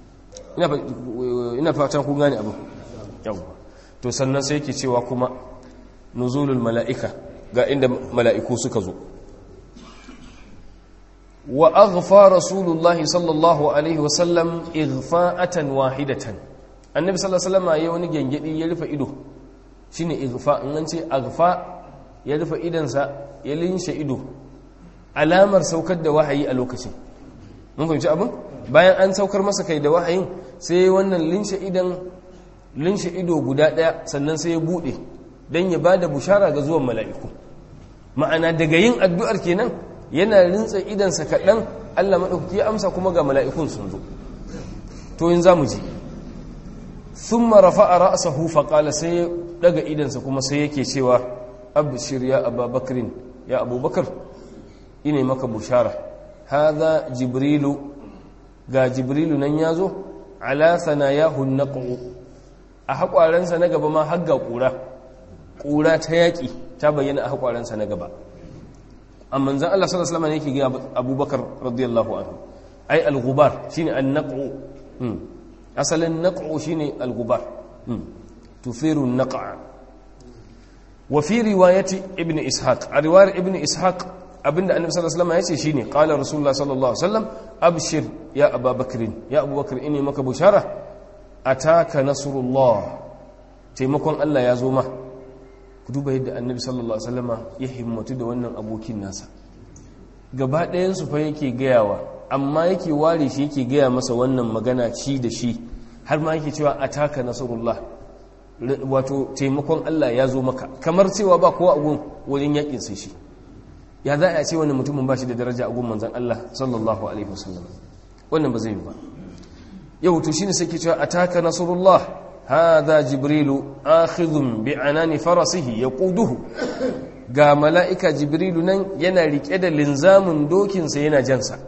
ina fatan kun gane abu yawwa to sannan sai yake cewa kuma nuzulul mala'ika ga inda mala'iku suka zo wa aghfa rasulullahi sallallahu alaihi wasallam ighfa'atan wahidatan annabi sallallahu alaihi wasallam yayi wani gengedi ya rufe ido shine ighfa in an ce aghfa ya rufe idansa ya linshe ido alamar saukar da wahayi a lokacin mun fahimci abin bayan an saukar masa kai da wahayin sai wannan linshe idan linshe ido guda daya sannan sai ya bude dan ya bada bushara ga zuwan mala'iku ma'ana daga yin addu'ar kenan yana rintsa idansa kaɗan Allah maɗauki ya amsa kuma ga mala'ikun sun zo to yin za mu ji sun marafa a ra'asahu faƙala sai ya ɗaga idansa kuma sai yake cewa abishir ya ababakrin ya abubakar ine maka bushara haza jibrilu ga jibrilu nan ya zo alasana ya hunnaƙo a haƙwarensa na gaba ma hagga ƙura ƙura ta yaƙi ta bayyana a haƙwarensa na gaba amma zan Allah sallallahu alaihi wasallam yake ga Abubakar radiyallahu anhu ai al-ghubar shine an-naq'u asalin naq'u shine al-ghubar tufiru an-naq'a wa fi riwayati ibn ishaq a riwayar ibn ishaq abinda annabi sallallahu alaihi wasallam yace shine qala rasulullah sallallahu alaihi wasallam abshir ya abubakar ya abubakar inni maka bushara ataka nasrullah taimakon Allah ya zo ma ku duba yadda annabi sallallahu alaihi wasallama ya himmatu da wannan abokin nasa gaba ɗayan su fa yake gayawa amma yake ware shi yake gaya masa wannan magana ci da shi har ma yake cewa ataka nasrullah wato taimakon Allah ya zo maka kamar cewa ba kowa a gun wajen yakin sai shi ya za a ce wannan mutumin ba shi da daraja a gun manzon Allah sallallahu alaihi wasallam wannan ba zai yi ba yau to shine sai ke cewa ataka nasrullah هذا جبريل آخذ بعنان فرسه يقوده ga mala'ika jibrilu nan yana riƙe da linzamin dokinsa yana jansa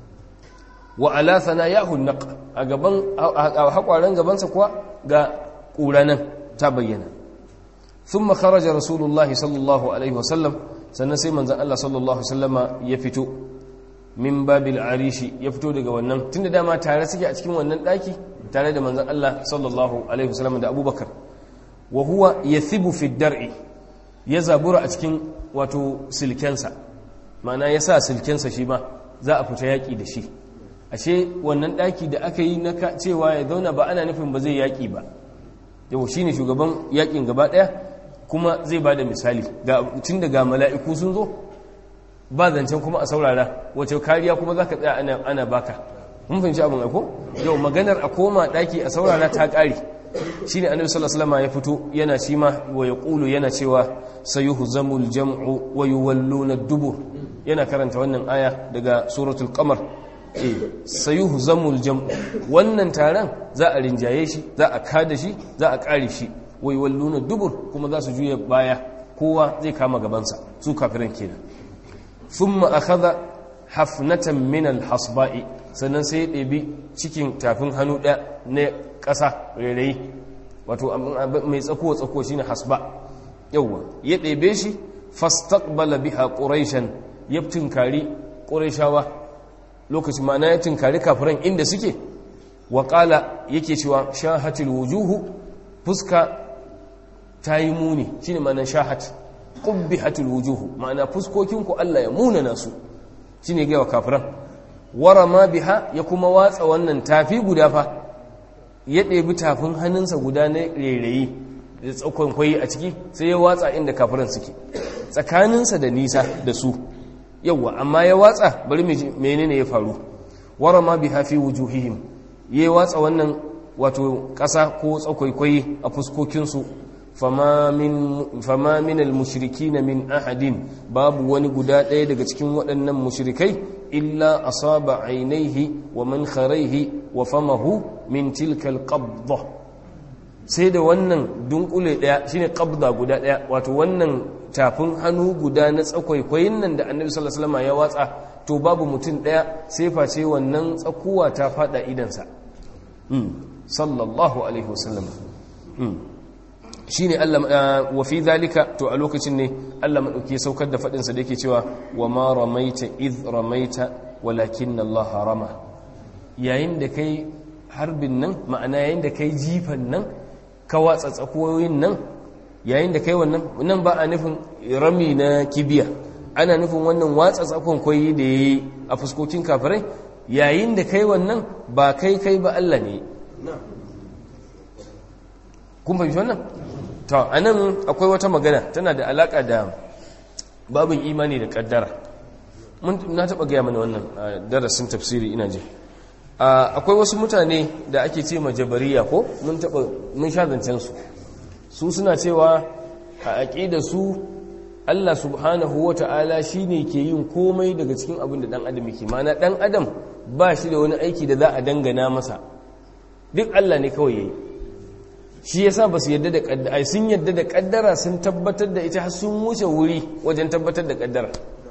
wa alathana ya hunnaq a gaban haƙwaren gabansa kuwa ga ƙura nan ta bayyana sun makaraja rasulullahi sallallahu alaihi wasallam sannan sai manzan Allah sallallahu wasallama ya fito min babil arishi ya fito daga wannan tun da dama tare suke a cikin wannan ɗaki tare da manzan Allah sallallahu Alaihi wasallam da abubakar wa huwa ya thibu fi dar'i ya zabura a cikin wato silkensa ma'ana ya sa silkensa shi ma za a fita yaƙi da shi ashe wannan ɗaki da aka yi na cewa ya zauna ba ana nufin ba zai yaƙi ba yau shi ne shugaban yaƙin gaba ɗaya kuma zai ba da misali tun daga mala'iku sun zo ba zancen kuma a saurara wace kariya kuma za ka tsaya ana baka mun fahimci abin aiko yau maganar a koma daki a saurara ta kare shine annabi sallallahu alaihi wasallam ya fito yana shi ma wa yaqulu yana cewa sayuhzamul jam'u wa yuwalluna ad-dubur yana karanta wannan aya daga suratul qamar eh sayuhzamul jam'u wannan taron za a rinjaye shi za a kada shi za a kare shi wa yuwalluna ad-dubur kuma za su juya baya kowa zai kama gabansa su kafiran kenan thumma akhadha hafnatan min al-hasba'i sannan sai ya ɗebi cikin tafin hannu ɗaya na ƙasa rairayi wato mai tsakowa tsakowa shine hasba yawwa ya ɗebe shi fastaqbala biha quraishan ya tinkari quraishawa lokacin ma'ana ya tinkari kafiran inda suke wa qala yake cewa shahatul wujuhu fuska tayi muni shine ma'anar shahat qubbihatul wujuhu ma'ana fuskokin ku Allah ya munana su shine ga kafiran warama biha ya kuma watsa wannan tafi guda fa ya ɗebi tafin hannunsa guda na rairayi da tsakon kwayi a ciki sai ya watsa inda kafiran suke tsakaninsa da nisa da su yawwa amma ya watsa bari menene ya faru wara ma bi hafi wujuhihim ya watsa wannan wato ƙasa ko tsakwaikwai a fuskokinsu fama min al-mushrikina min ahadin babu wani guda ɗaya daga cikin waɗannan mushrikai illa asaba ainihi wa mankharaihi wa famahu min tilka al-qabdah sai da wannan dunkule ɗaya shine qabda guda ɗaya wato wannan tafin hannu guda na tsakwaikwayin nan da annabi sallallahu alaihi wasallam ya watsa to babu mutum ɗaya sai face wannan tsakuwa ta fada idansa sallallahu alaihi wasallam shine Allah wa fi zalika to a lokacin ne Allah madauki saukar da fadin sa da yake cewa wa ma ramaita id ramaita walakin Allah rama yayin da kai harbin nan ma'ana yayin da kai jifan nan ka watsa tsakoyoyin nan yayin da kai wannan nan ba a nufin rami na kibiya ana nufin wannan watsa tsakon koyi da yayi a fuskokin kafirai yayin da kai wannan ba kai kai ba Allah ne kun fahimci wannan to anan akwai wata magana tana da alaka da babin imani da kaddara mun na taba gaya mana wannan darasin tafsiri ina ji akwai wasu mutane da ake ce ma jabariya ko mun taba mun sha zancen su su suna cewa a aqida su Allah subhanahu wata'ala shine ke yin komai daga cikin abin da dan adam yake mana dan adam ba shi da wani aiki da za a dangana masa duk Allah ne kawai yayi shi yasa ba su yadda da kaddara sun yadda da kaddara sun tabbatar da ita har sun wuce wuri wajen tabbatar da kaddara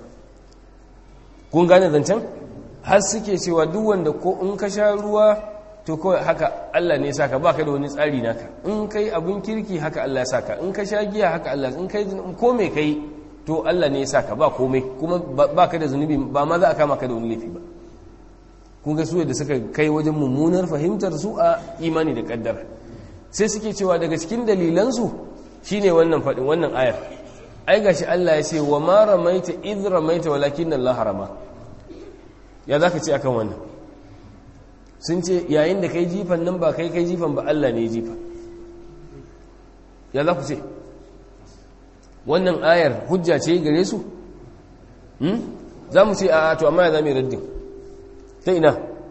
kun gane zancen har suke cewa duk wanda ko in ka sha ruwa to kawai haka Allah ne saka baka da wani tsari naka in kai abin kirki haka Allah ya saka in ka sha giya haka Allah in kai ko me kai to Allah ne ya saka ba komai kuma baka da zunubi ba ma za a kama ka da wani laifi ba kun ga su da suka kai wajen mummunar fahimtar su a imani da kaddara sai suke cewa daga cikin dalilansu shine wannan faɗin wannan ayar ai gashi Allah ya ce wa ma ramaita id ramaita walakin Allah harama ya zaka ce akan wannan sun ce yayin da kai jifan nan ba kai kai jifan ba Allah ne jifa ya za ku ce wannan ayar hujja ce gare su za mu ce a to amma ya zama raddin ta ina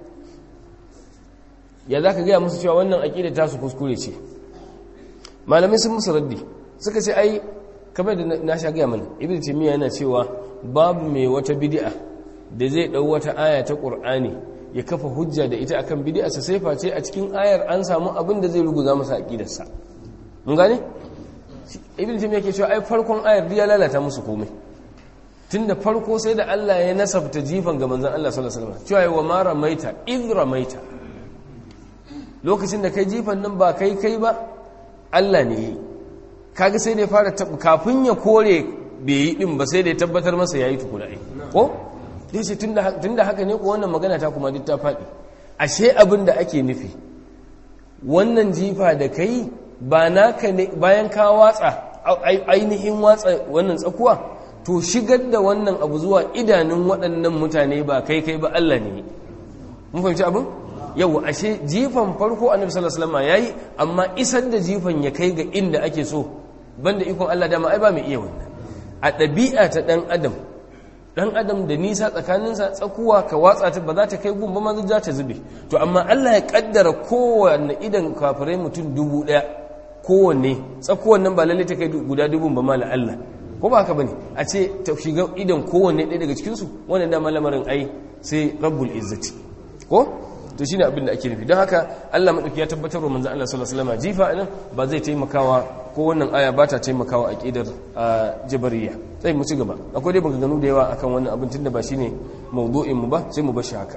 ya za ka gaya musu cewa wannan aƙida ta su kuskure ce malamai sun musu raddi suka ce ai kamar da na sha gaya mana ibn taymiya yana cewa babu mai wata bid'a da zai dau wata aya ta qur'ani ya kafa hujja da ita akan bid'a sa sai face a cikin ayar an samu abin da zai ruguza masa aqidarsa mun gane ibn taymiya ke cewa ai farkon ayar ya lalata musu komai tunda farko sai da Allah ya nasabta jifan ga manzon Allah sallallahu alaihi wasallam cewa wa ma ramaita id ramaita lokacin da kai jifan nan ba kai kai ba Allah ne yi kaga sai da ya fara kafin ya kore bai yi din ba sai da ya tabbatar masa yayi tukuna ai ko dai sai tunda tunda haka ne ko wannan magana ta kuma duk ta faɗi ashe abin da ake nufi wannan jifa da kai ba naka ne bayan ka watsa ainihin watsa wannan tsakuwa to shigar da wannan abu zuwa idanun waɗannan mutane ba kai kai ba Allah ne mun fahimci abin yau ashe jifan farko annabi sallallahu alaihi wasallam yayi amma isar da jifan ya kai ga inda ake so banda ikon Allah dama ai ba mai iya wannan a ɗabi'a ta dan adam dan adam da nisa tsakaninsa tsakuwa ka watsa ta ba za ta kai gun ba ma za ta zube to amma Allah ya kaddara kowanne idan kafirai mutum dubu daya kowanne tsakuwan nan ba lalle ta kai guda dubun ba mala Allah ko ba haka bane a ce ta shiga idan kowanne ɗaya daga cikin su wannan da malamarin ai sai rabbul izzati ko to shine abin da ake nufi don haka Allah madauki ya tabbatar wa manzon Allah sallallahu alaihi wasallam jifa nan ba zai taimakawa ko wannan aya ba ta taimakawa aqidar jabariya sai mu ci gaba akwai dai maganganu da yawa akan wannan abin tunda ba shine mawdu'in mu ba sai mu bar shi haka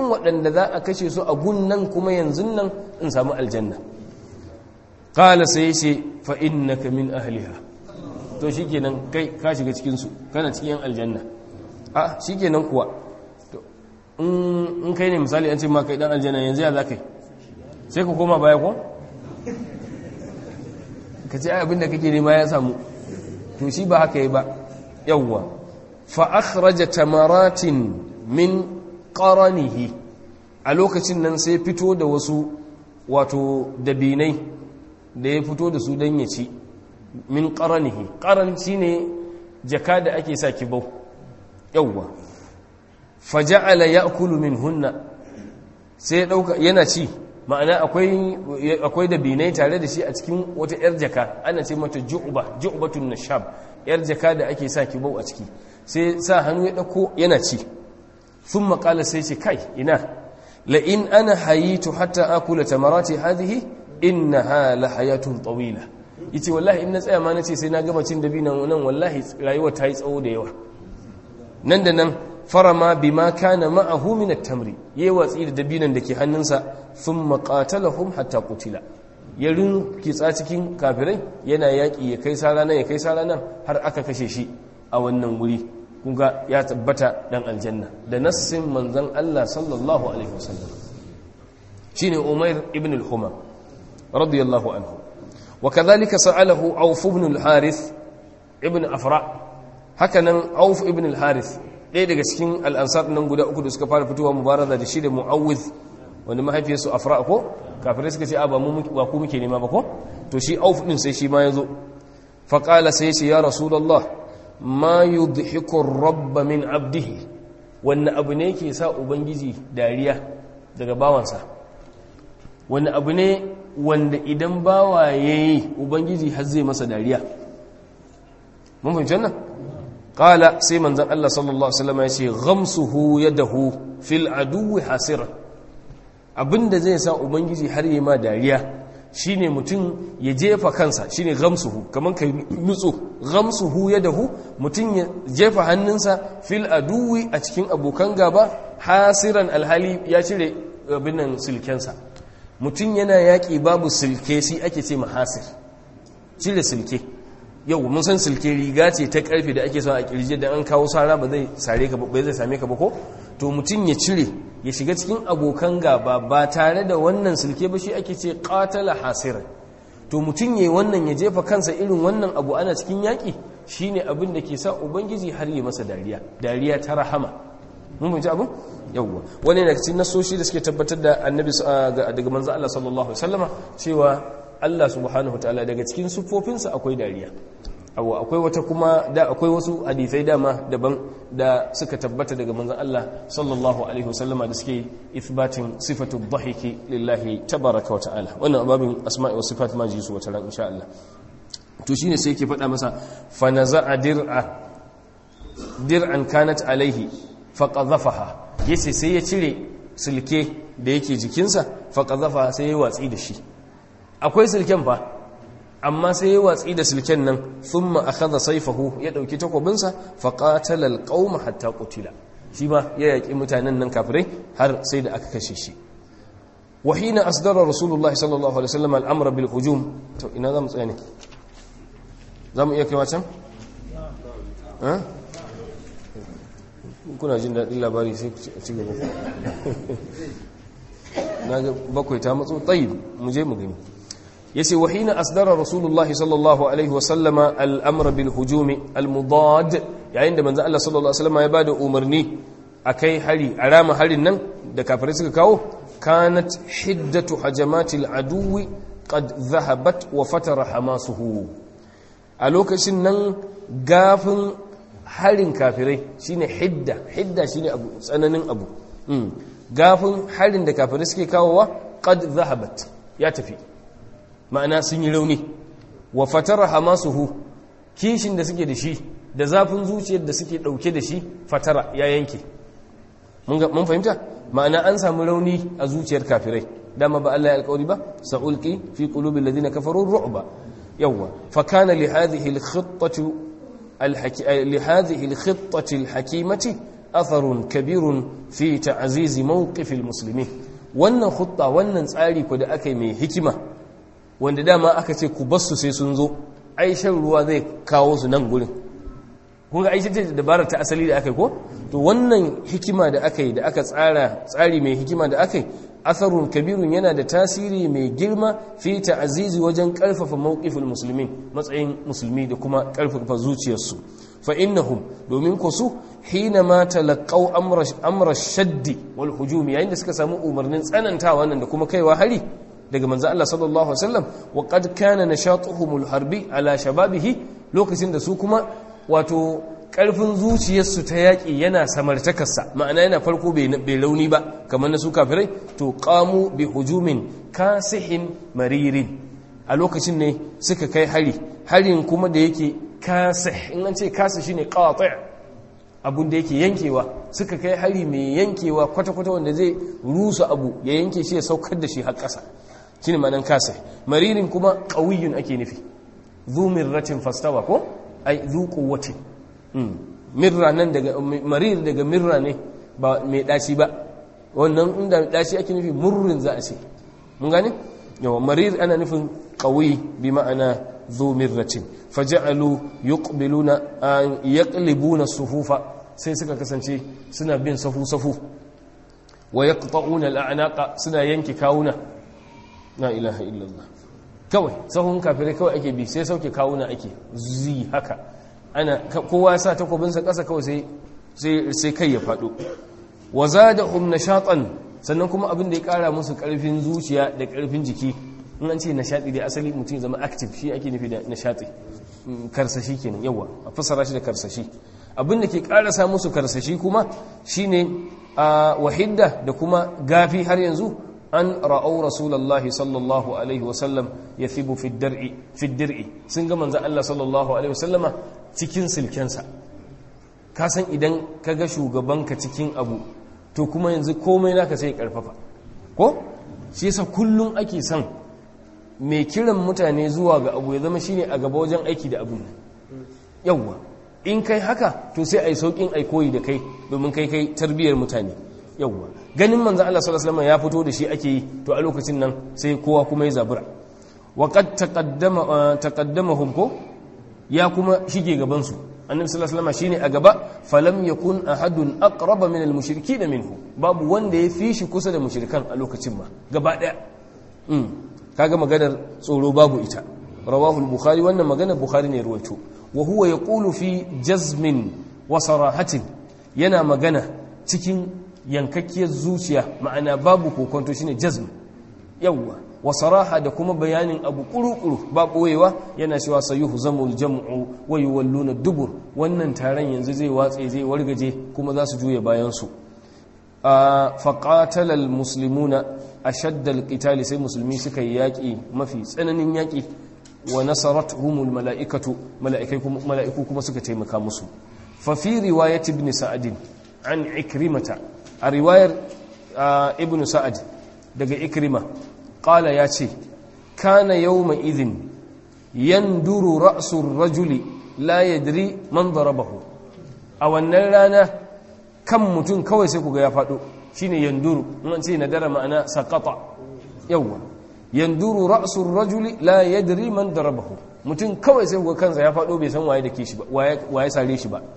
waɗanda za a kashe su a gunnan kuma yanzu nan in samu aljanna qala sai ce fa innaka min ahliha to shikenan kai ka shiga cikin su kana cikin aljanna a shikenan kuwa in kai ne misali an ce ma kai dan aljanna yanzu ya za kai sai ka koma baya ko ka ce abinda kake nema ya samu to shi ba haka yi ba yawwa fa akhraja tamaratin min qaranihi a lokacin nan sai fito da wasu wato dabinai da ya fito da su dan ya ci min qaranihi qaran shine jaka da ake sa kibau yawwa faja'ala ya'kulu minhunna sai dauka yana ci ma'ana akwai akwai da binai tare da shi a cikin wata yar jaka ana ce mata ju'ba ju'batun nashab yar jaka da ake sa kibau a ciki sai sa hannu ya dauko yana ci thumma qala sai ce kai ina la in ana hayitu hatta akula tamarati hadhihi innaha la hayatun tawila yace wallahi in na tsaya ma nace sai na gama cin dabinan nan wallahi rayuwa ta yi tsawo da yawa nan da nan farama bima kana ma'ahu min at-tamri yayi watsi da dabinan dake hannunsa thumma qatalahum hatta qutila ya kitsa cikin kafirai yana yaki ya kai sara nan ya kai sara nan har aka kashe shi a wannan wuri kunga ya tabbata dan aljanna da nassin manzon Allah sallallahu alaihi wasallam shine Umair ibn al-Humam radiyallahu anhu وكذلك سأله عوف بن الحارث ابن أفرع هكذا عوف ابن الحارث ɗaya daga cikin al'ansar nan guda uku da suka fara fitowa mubaraza da shi da mu'awwiz wanda mahaifiyarsu afra ko kafirai suka ce a ba ku muke nema ba ko to shi auf ɗin sai shi ma ya zo faƙala sai ce ya rasulallah ma yudhiku rabba min abdihi wanne abu ne ke sa ubangiji dariya daga bawansa wanne abu ne wanda idan bawa yayi ubangiji har zai masa dariya mun fahimci wannan qala sai manzon Allah sallallahu alaihi wasallam ya ce ghamsuhu yadahu fil aduwi hasira abinda zai sa ubangiji har yi ma dariya shine mutum ya jefa kansa shine ghamsuhu kaman kai nutso ghamsuhu yadahu mutum ya jefa hannunsa fil aduwi a cikin abokan gaba hasiran alhali ya cire abin nan silkensa mutum yana yaƙi babu silke shi ake ce mahasir cire silke yau mun san silke riga ce ta karfe da ake son a kirje da an kawo sara ba zai sare ka ba zai same ka ba ko to mutum ya cire ya shiga cikin abokan gaba ba tare da wannan silke ba shi ake ce qatala hasiran to mutum yayi wannan ya jefa kansa irin wannan abu ana cikin yaki shine abin da ke sa ubangiji har yi masa dariya dariya ta rahama mun fahimci abin yawwa wani daga cikin nasoshi da suke tabbatar da annabi daga manzo Allah sallallahu alaihi wasallama cewa Allah subhanahu wataala daga cikin sufofinsa akwai dariya awa akwai wata kuma da akwai wasu hadisai dama daban da suka tabbata daga manzon Allah sallallahu alaihi wasallama da suke ithbatin sifatu dhahiki lillahi tabaraka wataala wannan babin asma'i wa sifat ma ji su wata ran insha Allah to shine sai yake faɗa masa fa naza'a dir'a dir'an kanat alaihi fa qadhafaha yace sai ya cire silke da yake jikinsa fa qadhafaha sai ya watsi da shi akwai silken fa amma sai ya watsi da silken nan thumma akhadha sayfahu ya dauki takobinsa fa qatala alqauma hatta qutila shi ma ya yaki mutanen nan kafirai har sai da aka kashe shi wa hina asdara rasulullahi sallallahu alaihi wasallam al-amr bil hujum to ina zamu tsaya ne zamu iya kaiwa can ha kuna jin daɗin labari sai ku ci gaba na ga bakwai ta matso tsayi mu je mu gani yace wa hina asdara rasulullah sallallahu alaihi wa sallama al-amr bil hujum al-mudad yayin da manzo Allah sallallahu alaihi wasallam ya bada umarni akai hari arama harin nan da kafirai suka kawo kanat hiddatu hajamati al-aduwi qad dhahabat wa fatara hamasuhu a lokacin nan gafin harin kafirai shine hidda hidda shine abu tsananin abu gafin harin da kafirai suke kawowa qad dhahabat ya tafi ma'ana sun yi rauni wa fatara hamasuhu kishin da suke da shi da zafin zuciyar da suke dauke da shi fatara ya yanke mun fahimta ma'ana an samu rauni a zuciyar kafirai dama ba Allah ya alƙawari ba sa'ulqi fi qulubil ladina kafaru ru'ba yawa fa kana li hadhihi al-khittatu li hadhihi al-khittati al-hakimati atharun kabirun fi ta'zizi mawqifil muslimin wannan khutta wannan tsari ko da aka yi mai hikima wanda dama aka ce ku basu sai sun zo ai shan ruwa zai kawo su nan gurin kun ga ai ce dabarar ta asali da aka yi ko to wannan hikima da aka yi da aka tsara tsari mai hikima da aka yi atharun kabirun yana da tasiri mai girma fi ta'azizi wajen karfafa mawqifin musulmin matsayin musulmi da kuma karfafa zuciyarsu fa innahum domin ku su hina ma talaqaw amra amra shaddi wal hujum yayin da suka samu umarnin tsanantawa nan da kuma kaiwa hari daga manzo Allah sallallahu alaihi wasallam wa qad kana nashatuhumul harbi ala shababihi lokacin da su kuma wato ƙarfin zuciyarsu ta yaƙi yana samartakarsa ma'ana yana farko bai launi ba kamar na su kafirai to ƙamu bi hujumin kasihin maririn a lokacin ne suka kai hari harin kuma da yake kasih in an ce kasih shine qati' abun da yake yankewa suka kai hari mai yankewa kwata-kwata wanda zai rusa abu ya yanke shi ya saukar da shi har ƙasa shine ma'anan kasih maririn kuma qawiyyun ake nufi zu mirratin fastawa ko ai zu quwwatin mirra nan daga marir daga mirra ne ba mai daci ba wannan inda daci ake nufi murrin za a ce mun gane yawa marir ana nufin qawi bi ma'ana zu mirratin faja'alu yuqbiluna an yaqlibuna sufufa sai suka kasance suna bin safu safu wa yaqta'una al'anaqa suna yanke kawuna la ilaha illallah kawai sahun kafirai kawai ake bi sai sauke kawuna ake zi haka ana kowa sa takobinsa ƙasa kawai sai sai kai ya faɗo wa zadahum nashatan sannan kuma abin da ya ƙara musu ƙarfin zuciya da ƙarfin jiki in an ce nashati dai asali mutum zama active shi ake nufi da nashati karsashi kenan yawa a fassara shi da karsashi abin da ke ƙara sa musu karsashi kuma shine a wahidda da kuma gafi har yanzu an ra'au rasulullahi sallallahu alaihi wasallam ya thibu fi dir'i sun ga manzan Allah sallallahu alaihi wasallama cikin silkensa ka san idan ka ga shugabanka cikin abu to kuma yanzu komai naka sai karfafa ko shi yasa kullum ake son mai kiran mutane zuwa ga abu ya zama shine a gaba wajen aiki da abun yawwa in kai haka to sai ai saukin ai koyi da kai domin kai kai tarbiyar mutane yawwa ganin manzo Allah sallallahu alaihi wasallam ya fito da shi ake yi to a lokacin nan sai kowa kuma ya zabura wa qad taqaddama taqaddamahum ko ya kuma shige gaban su annabi sallallahu alaihi wasallam shine a gaba falam yakun ahadun aqraba min al-mushrikeen minhu babu wanda ya fi shi kusa da mushrikan a lokacin ma gaba daya mm kaga maganar tsoro babu ita rawahu al-bukhari wannan maganar bukhari ne ruwaito wa huwa yaqulu fi jazmin wa sarahatin yana magana cikin yankakkiyar zuciya ma'ana babu kokonto shine jazm yawwa wa saraha da kuma bayanin abu kuru-kuru ba boyewa yana cewa sayuhu zamul jam'u wa yuwalluna dubur wannan taron yanzu zai watse zai wargaje kuma za su juya bayan su faqatala almuslimuna ashadda alqital sai musulmi suka yi yaki mafi tsananin yaki wa nasaratuhumul malaikatu mala'iku kuma suka taimaka musu fa fi riwayat ibn sa'd an ikrimata a riwayar ibn sa'ad daga ikrima qala ya ce kana yawma idhin yanduru ra'su rajuli la yadri man darabahu a wannan rana kan mutum kawai sai kuga ya fado shine yanduru in ce nadara ma'ana saqata yawa yanduru ra'su rajuli la yadri man darabahu mutum kawai sai kuga kansa ya fado bai san waye dake shi ba waye sare shi ba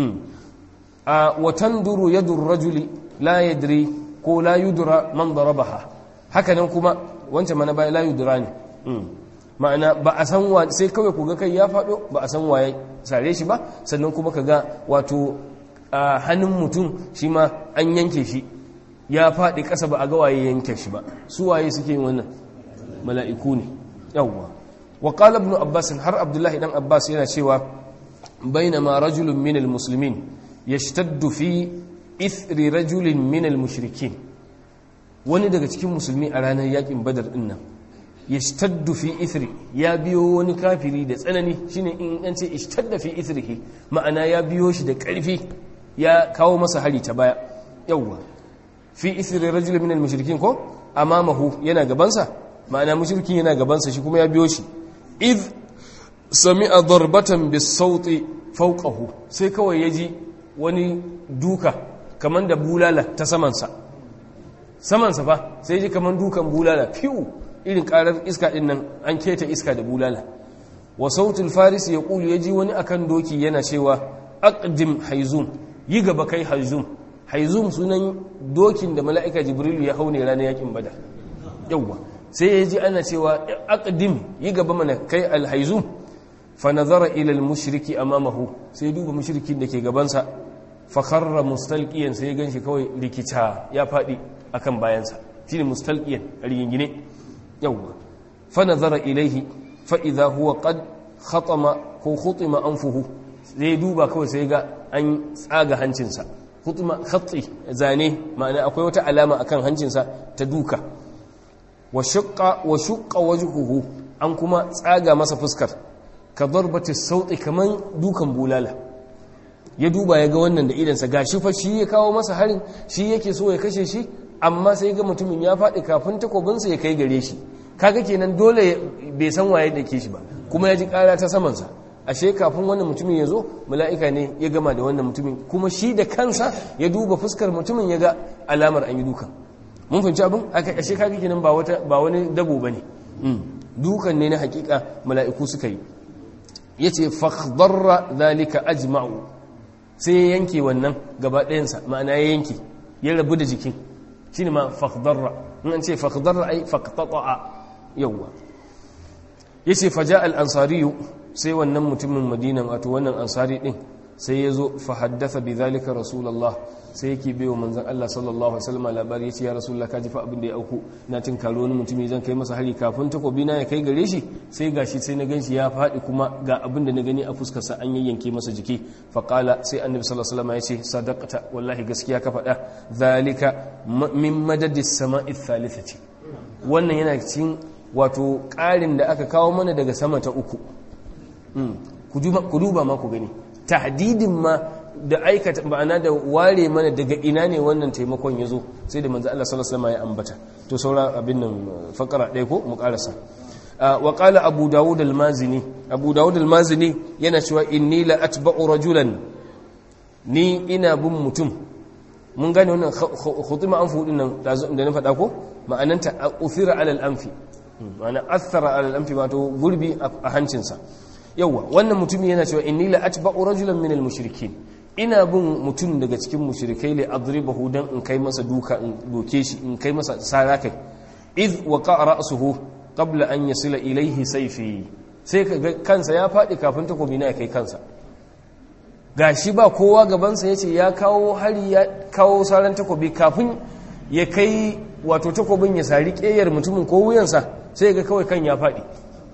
a watan duru yadur rajuli la yadri ko la yudra man darabaha haka nan kuma wancan mana bai la yudra ne ma'ana ba a san wa sai kawai ku ga kai ya fado ba a san waye sare shi ba sannan kuma kaga wato a hannun mutum shi ma an yanke shi ya faɗi ƙasa ba a ga waye yanke shi ba su waye suke yin wannan mala'iku ne yawwa wa qala ibn abbas har abdullahi dan abbas yana cewa bainama rajulun min almuslimin yashtaddu fi ithri rajulin min almushrikin wani daga cikin musulmi a ranar yakin badar din nan yashtaddu fi ithri ya biyo wani kafiri da tsanani shine in an ce ishtadda fi ithrihi ma'ana ya biyo shi da ƙarfi ya kawo masa hari ta baya yawwa fi ithri rajulin min almushrikin ko amamahu yana gabansa ma'ana mushrikin yana gabansa shi kuma ya biyo shi id sami'a darbatan bis sauti fawqahu sai kawai yaji wani duka kamar da bulala ta samansa samansa fa sai ji kamar dukan bulala fiw irin karar iska din nan an keta iska da bulala wa sautul faris ya kulu ya ji wani akan doki yana cewa aqdim haizum yi gaba kai haizum haizum sunan dokin da mala'ika jibrilu ya haune ranar yakin badar yawwa sai ya ji ana cewa aqdim yi gaba mana kai alhaizum fa nazara ila almushriki amamahu sai duba mushrikin da ke gabansa fa kharra mustalqiyan sai ya ganshi kawai rikita ya fadi akan bayansa shine mustalqiyan rigingine yawwa fa nazara ilaihi fa idha huwa qad khatama ko khutima anfuhu sai duba kawai sai ga an tsaga hancinsa khutima khatti zane ma'ana akwai wata alama akan hancinsa ta duka wa shaqqa wa shaqqa wajhuhu an kuma tsaga masa fuskar ka darbati sauti kaman dukan bulala ya duba ya ga wannan da idansa gashi fa shi ya kawo masa harin shi yake so ya kashe shi amma sai ga mutumin ya faɗi kafin takobinsa ya kai gare shi kaga kenan dole bai san waye da ke shi ba kuma ya ji ƙara ta samansa ashe kafin wannan mutumin ya zo mala'ika ne ya gama da wannan mutumin kuma shi da kansa ya duba fuskar mutumin ya ga alamar an yi dukan mun fahimci abin aka ashe kaga kenan ba wata ba wani dabo bane dukan ne na hakika mala'iku suka yi yace fakhdarra zalika ajma'u sai ya yanke wannan gaba ɗayansa ma'ana ya yanke ya rabu da jikin shine ma fakhdarra in an ce fakhdarra ai faqtata'a yawwa yace faja al-ansari sai wannan mutumin madinan wato wannan ansari din sai ya zo fa haddatha bi zalika rasulullah sai yake bai wa manzon Allah sallallahu alaihi wasallam labari yace ya rasulullah kaji fa abin da ya auku na tin karo wani mutumi zan kai masa hari kafin takobi na ya kai gare shi sai gashi sai na ganshi ya fadi kuma ga abin da na gani a fuskar sa an yayyanke masa jiki fa qala sai annabi sallallahu alaihi wasallam yace sadaqata wallahi gaskiya ka faɗa zalika min madadis sama'i thalithati wannan yana cikin wato ƙarin da aka kawo mana daga sama ta uku ku duba ma ku gani tahdidin ma da aikata ma'ana da ware mana daga ina ne wannan taimakon ya zo sai da manzo Allah sallallahu alaihi wasallam ya ambata to saura abin nan fakara ɗaya ko mu karasa wa qala abu dawud al-mazini abu dawud al-mazini yana cewa inni la atba'u rajulan ni ina bin mutum mun gane wannan khutima anfu din nan da na faɗa ko ma'ananta uthira ala al-anfi ma'ana athara ala al-anfi wato gurbi a hancinsa yauwa wannan mutum yana cewa inni la atba'u rajulan min al-mushrikin ina bin mutum daga cikin mushrikai li adribahu dan in kai masa duka in doke shi in kai masa sara kai id waqa ra'suhu qabla an yasila ilayhi sayfi sai kaga kansa ya fadi kafin takobi na ya kai kansa gashi ba kowa gaban sa yace ya kawo hari ya kawo saran takobi kafin ya kai wato takobin ya sari keyar mutumin ko wuyansa sai ga kawai kan ya fadi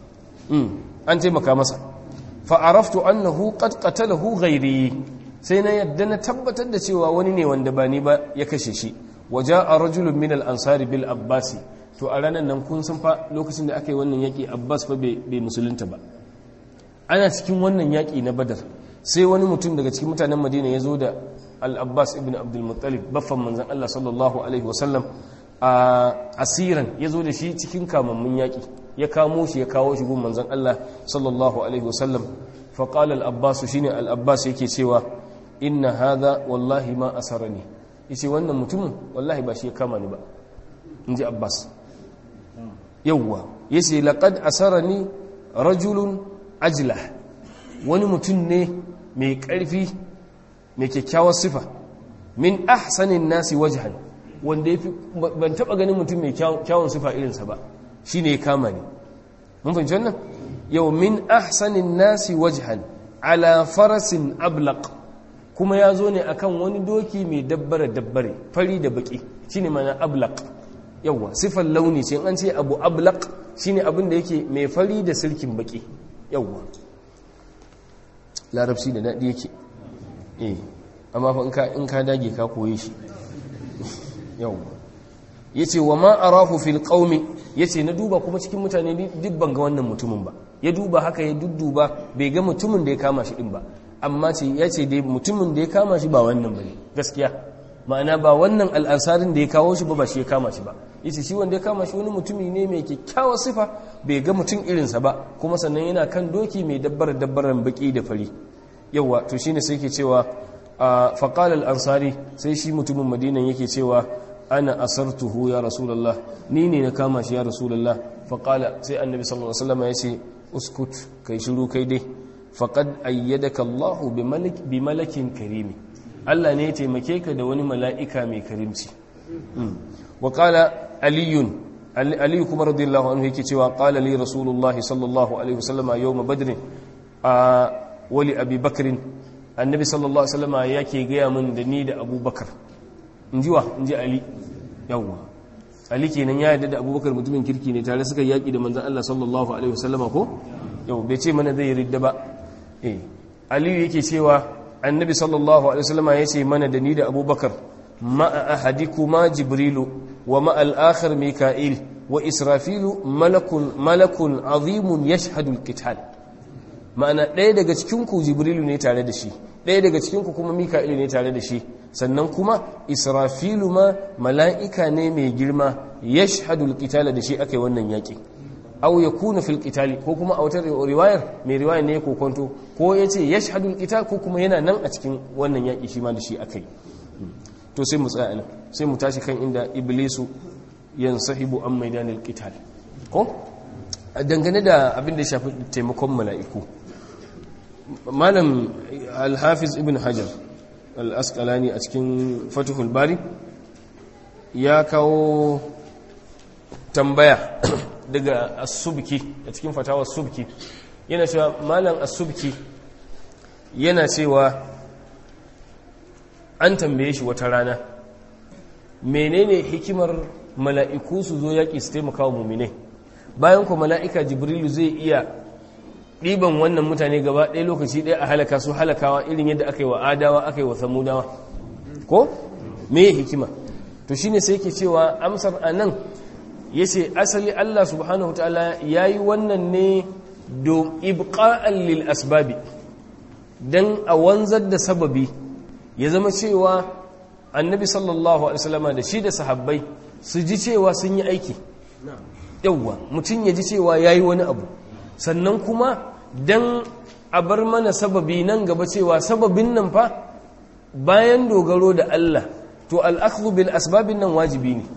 an taimaka masa fa'araftu annahu qad qatalahu ghairi sai na yadda na tabbatar da cewa wani ne wanda ba ni ba ya kashe shi waja'a rajulun min al-ansari bil abbasi to a ranar nan kun san fa lokacin da aka yi wannan yaki abbas fa bai musulunta ba ana cikin wannan yaki na badar sai wani mutum daga cikin mutanen madina ya zo da al-abbas ibn abdul muttalib baffan manzon Allah sallallahu alaihi wasallam a asiran ya zo da shi cikin kamammun yaki ya kamo shi ya kawo shi gun manzon Allah sallallahu alaihi wasallam fa qala al-abbas shine al-abbas yake cewa inna hadha wallahi ma asarani yace wannan mutumin wallahi ba shi ya kama ni ba inji abbas yawwa yace laqad asarani rajulun ajlah wani mutum ne mai karfi mai kyakkyawar sifa min ahsanin nasi wajhan wanda yafi ban taba ganin mutum mai kyawun sifa irinsa ba shi ne ya kama ne mun fahimci wannan yau min ahsanin nasi wajhan ala farasin ablaq kuma ya zo ne akan wani doki mai dabbare dabbare fari da baki shine mana ablaq yawa sifan launi ce an ce abu ablaq shine abin da yake mai fari da sirkin baki yawa larabci da daɗi yake eh amma fa in ka dage ka koye shi yawa yace wa ma arahu fil qaumi yace na duba kuma cikin mutane duk ban ga wannan mutumin ba ya duba haka ya dudduba bai ga mutumin da ya kama shi din ba amma ce yace dai mutumin da ya kama shi ba wannan bane gaskiya ma'ana ba wannan al'ansarin da ya kawo shi ba ba shi ya kama shi ba yace shi wanda ya kama shi wani mutumi ne mai kyakkyawar sifa bai ga mutum irinsa ba kuma sannan yana kan doki mai dabbar dabbaran baki da fari yawa to shine sai ke cewa faqala al-ansari sai shi mutumin madinan yake cewa ana asartuhu ya rasulullah ni ne na kama shi ya rasulullah faqala sai annabi sallallahu alaihi wasallam ya ce uskut kai shiru kai dai faqad ayyadaka Allah bi malakin karimi Allah ne ya taimake ka da wani mala'ika mai karimci wa qala aliyun aliyu kuma radiyallahu anhu yake cewa qala li rasulullahi sallallahu alaihi wasallam yawm badr a wali abi bakr annabi sallallahu alaihi wasallam yake gaya min da ni da abubakar inji wa inji ali yawwa ali kenan ya yarda da abubakar mutumin kirki ne tare suka yaki da manzon Allah sallallahu alaihi wasallam ko yau bai ce mana zai ridda ba eh aliyu yake cewa annabi sallallahu alaihi wasallam ya ce mana da ni da abubakar ma'a ahadikuma jibrilu wa ma'a al-akhir mika'il wa israfilu malakun malakun azimun yashhadu al-qital ma'ana ɗaya daga cikin ku jibrilu ne tare da shi ɗaya daga cikin ku kuma mika'il ne tare da shi sannan kuma israfilu ma mala'ika ne mai girma yashhadu al-qital da shi akai wannan yaki aw yakuna fil qitali ko kuma a wata riwayar mai riwayar ne ko kwanto ko yace yashhadu al-qital ko kuma yana nan a cikin wannan yaki shi ma da shi akai to sai mu tsaya nan sai mu tashi kan inda iblisu yansahibu an maidanil qital ko dangane da abin da ya shafi taimakon mala'iku malam al-hafiz ibn hajar al-asqalani a cikin fatuhul bari ya kawo tambaya daga as-subki a cikin fatawar subki yana cewa malam as-subki yana cewa an tambaye shi wata rana menene hikimar mala'iku su zo yaƙi su taimaka wa muminai bayan ku mala'ika jibrilu zai iya ɗiban wannan mutane gaba ɗaya lokaci ɗaya a halaka su halakawa irin yadda aka yi wa adawa aka yi wa samudawa ko me hikima to shine sai ke cewa amsar a nan ya ce asali allah subhanahu ta'ala ya yi wannan ne do ibqa'an lil asbabi don a wanzar da sababi ya zama cewa annabi sallallahu alaihi wasallama da shi da sahabbai su ji cewa sun yi aiki yauwa mutum ya ji cewa ya yi wani abu sannan kuma don a bar mana sababi nan gaba cewa sababin nan fa bayan dogaro da Allah to al'akhdhu bil asbabin nan wajibi ne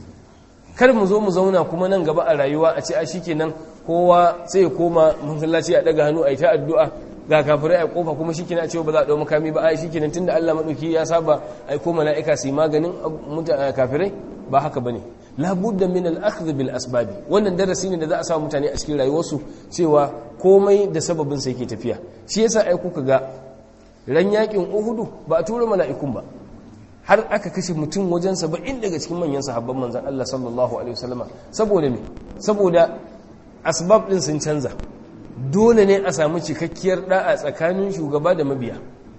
kar mu zo mu zauna kuma nan gaba a rayuwa a ce a shikenan kowa sai ya koma masallaci a daga hannu a yi ta addu'a ga kafirai a kofa kuma shi kina cewa ba za a ɗau makami ba a shi kenan tunda Allah maɗauki ya saba a ko mala'ika su yi maganin kafirai ba haka ba ne labudda min al'akhdh bil asbabi wannan darasi ne da za a sa mutane a cikin rayuwarsu cewa komai da sababin sa yake tafiya shi yasa ai kuka ga ran yakin uhudu ba a tura mala'ikun ba har aka kashe mutum wajen saba'in daga cikin manyan sahabban manzon Allah sallallahu alaihi wasallama saboda me saboda asbab din sun canza dole ne a samu cikakkiyar da'a tsakanin shugaba da mabiya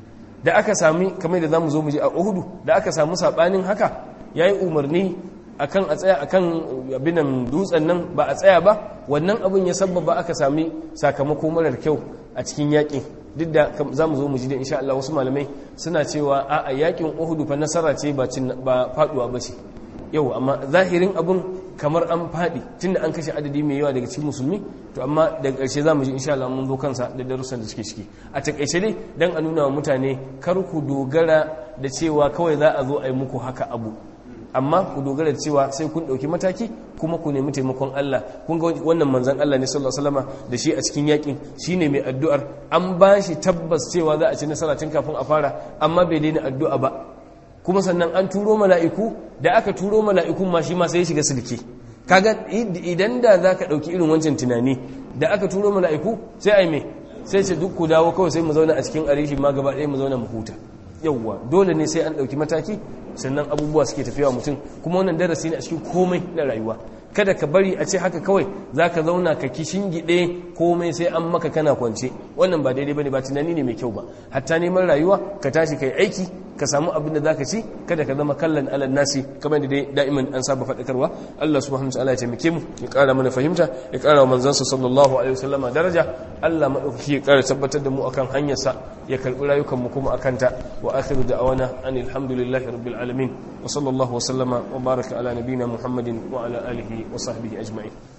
da aka sami kamar da zamu zo mu ji a Uhudu da aka samu sabanin haka yayi umarni akan a tsaya akan abinan dutsen nan ba a tsaya ba wannan abin ya sabbaba aka sami sakamako marar kyau a cikin yakin duk da zamu zo mu ji da insha Allah wasu malamai suna cewa a a yakin Uhudu fa nasara ce ba ba faduwa ba ce yau amma zahirin abun kamar an faɗi tunda an kashe adadi mai yawa daga cikin musulmi to amma daga ƙarshe za mu ji insha Allah mun zo kansa da darussan da suke ciki a takaice dai dan a nuna wa mutane kar ku dogara da cewa kawai za a zo a yi muku haka abu amma ku dogara da cewa sai kun ɗauki mataki kuma ku nemi taimakon Allah kun ga wannan manzon Allah ne sallallahu alaihi wasallam da shi a cikin yakin shine mai addu'ar an ba shi tabbas cewa za a ci nasara tun kafin a fara amma bai daina addu'a ba kuma sannan an turo mala'iku da aka turo mala'ikun ma shi ma sai ya shiga silke kaga idan da za ka ɗauki irin wancan tunani da aka turo mala'iku sai ai me sai ce duk ku dawo kawai sai mu zauna a cikin arishi ma gaba ɗaya mu zauna mu huta yauwa dole ne sai an ɗauki mataki sannan abubuwa suke tafiya mutum kuma wannan darasi ne a cikin komai na rayuwa kada ka bari a ce haka kawai za ka zauna ka kishin gide komai sai an maka kana kwance wannan ba daidai bane ba tunani ne mai kyau ba hatta neman rayuwa ka tashi kai aiki ka samu abin da zaka ci kada ka zama kallon alal nasi kamar da dai da'iman an saba faɗakarwa Allah subhanahu wa ta'ala ya taimake mu ya ƙara mana fahimta ya ƙara wa manzansa sallallahu alaihi wasallama daraja Allah madaukaki ya ƙara tabbatar da mu akan hanyarsa ya karɓi rayukan mu kuma akan ta wa akhiru da'awana anil hamdulillahi rabbil alamin wa sallallahu wa sallama wa baraka ala nabina muhammadin wa ala alihi wa sahbihi ajma'in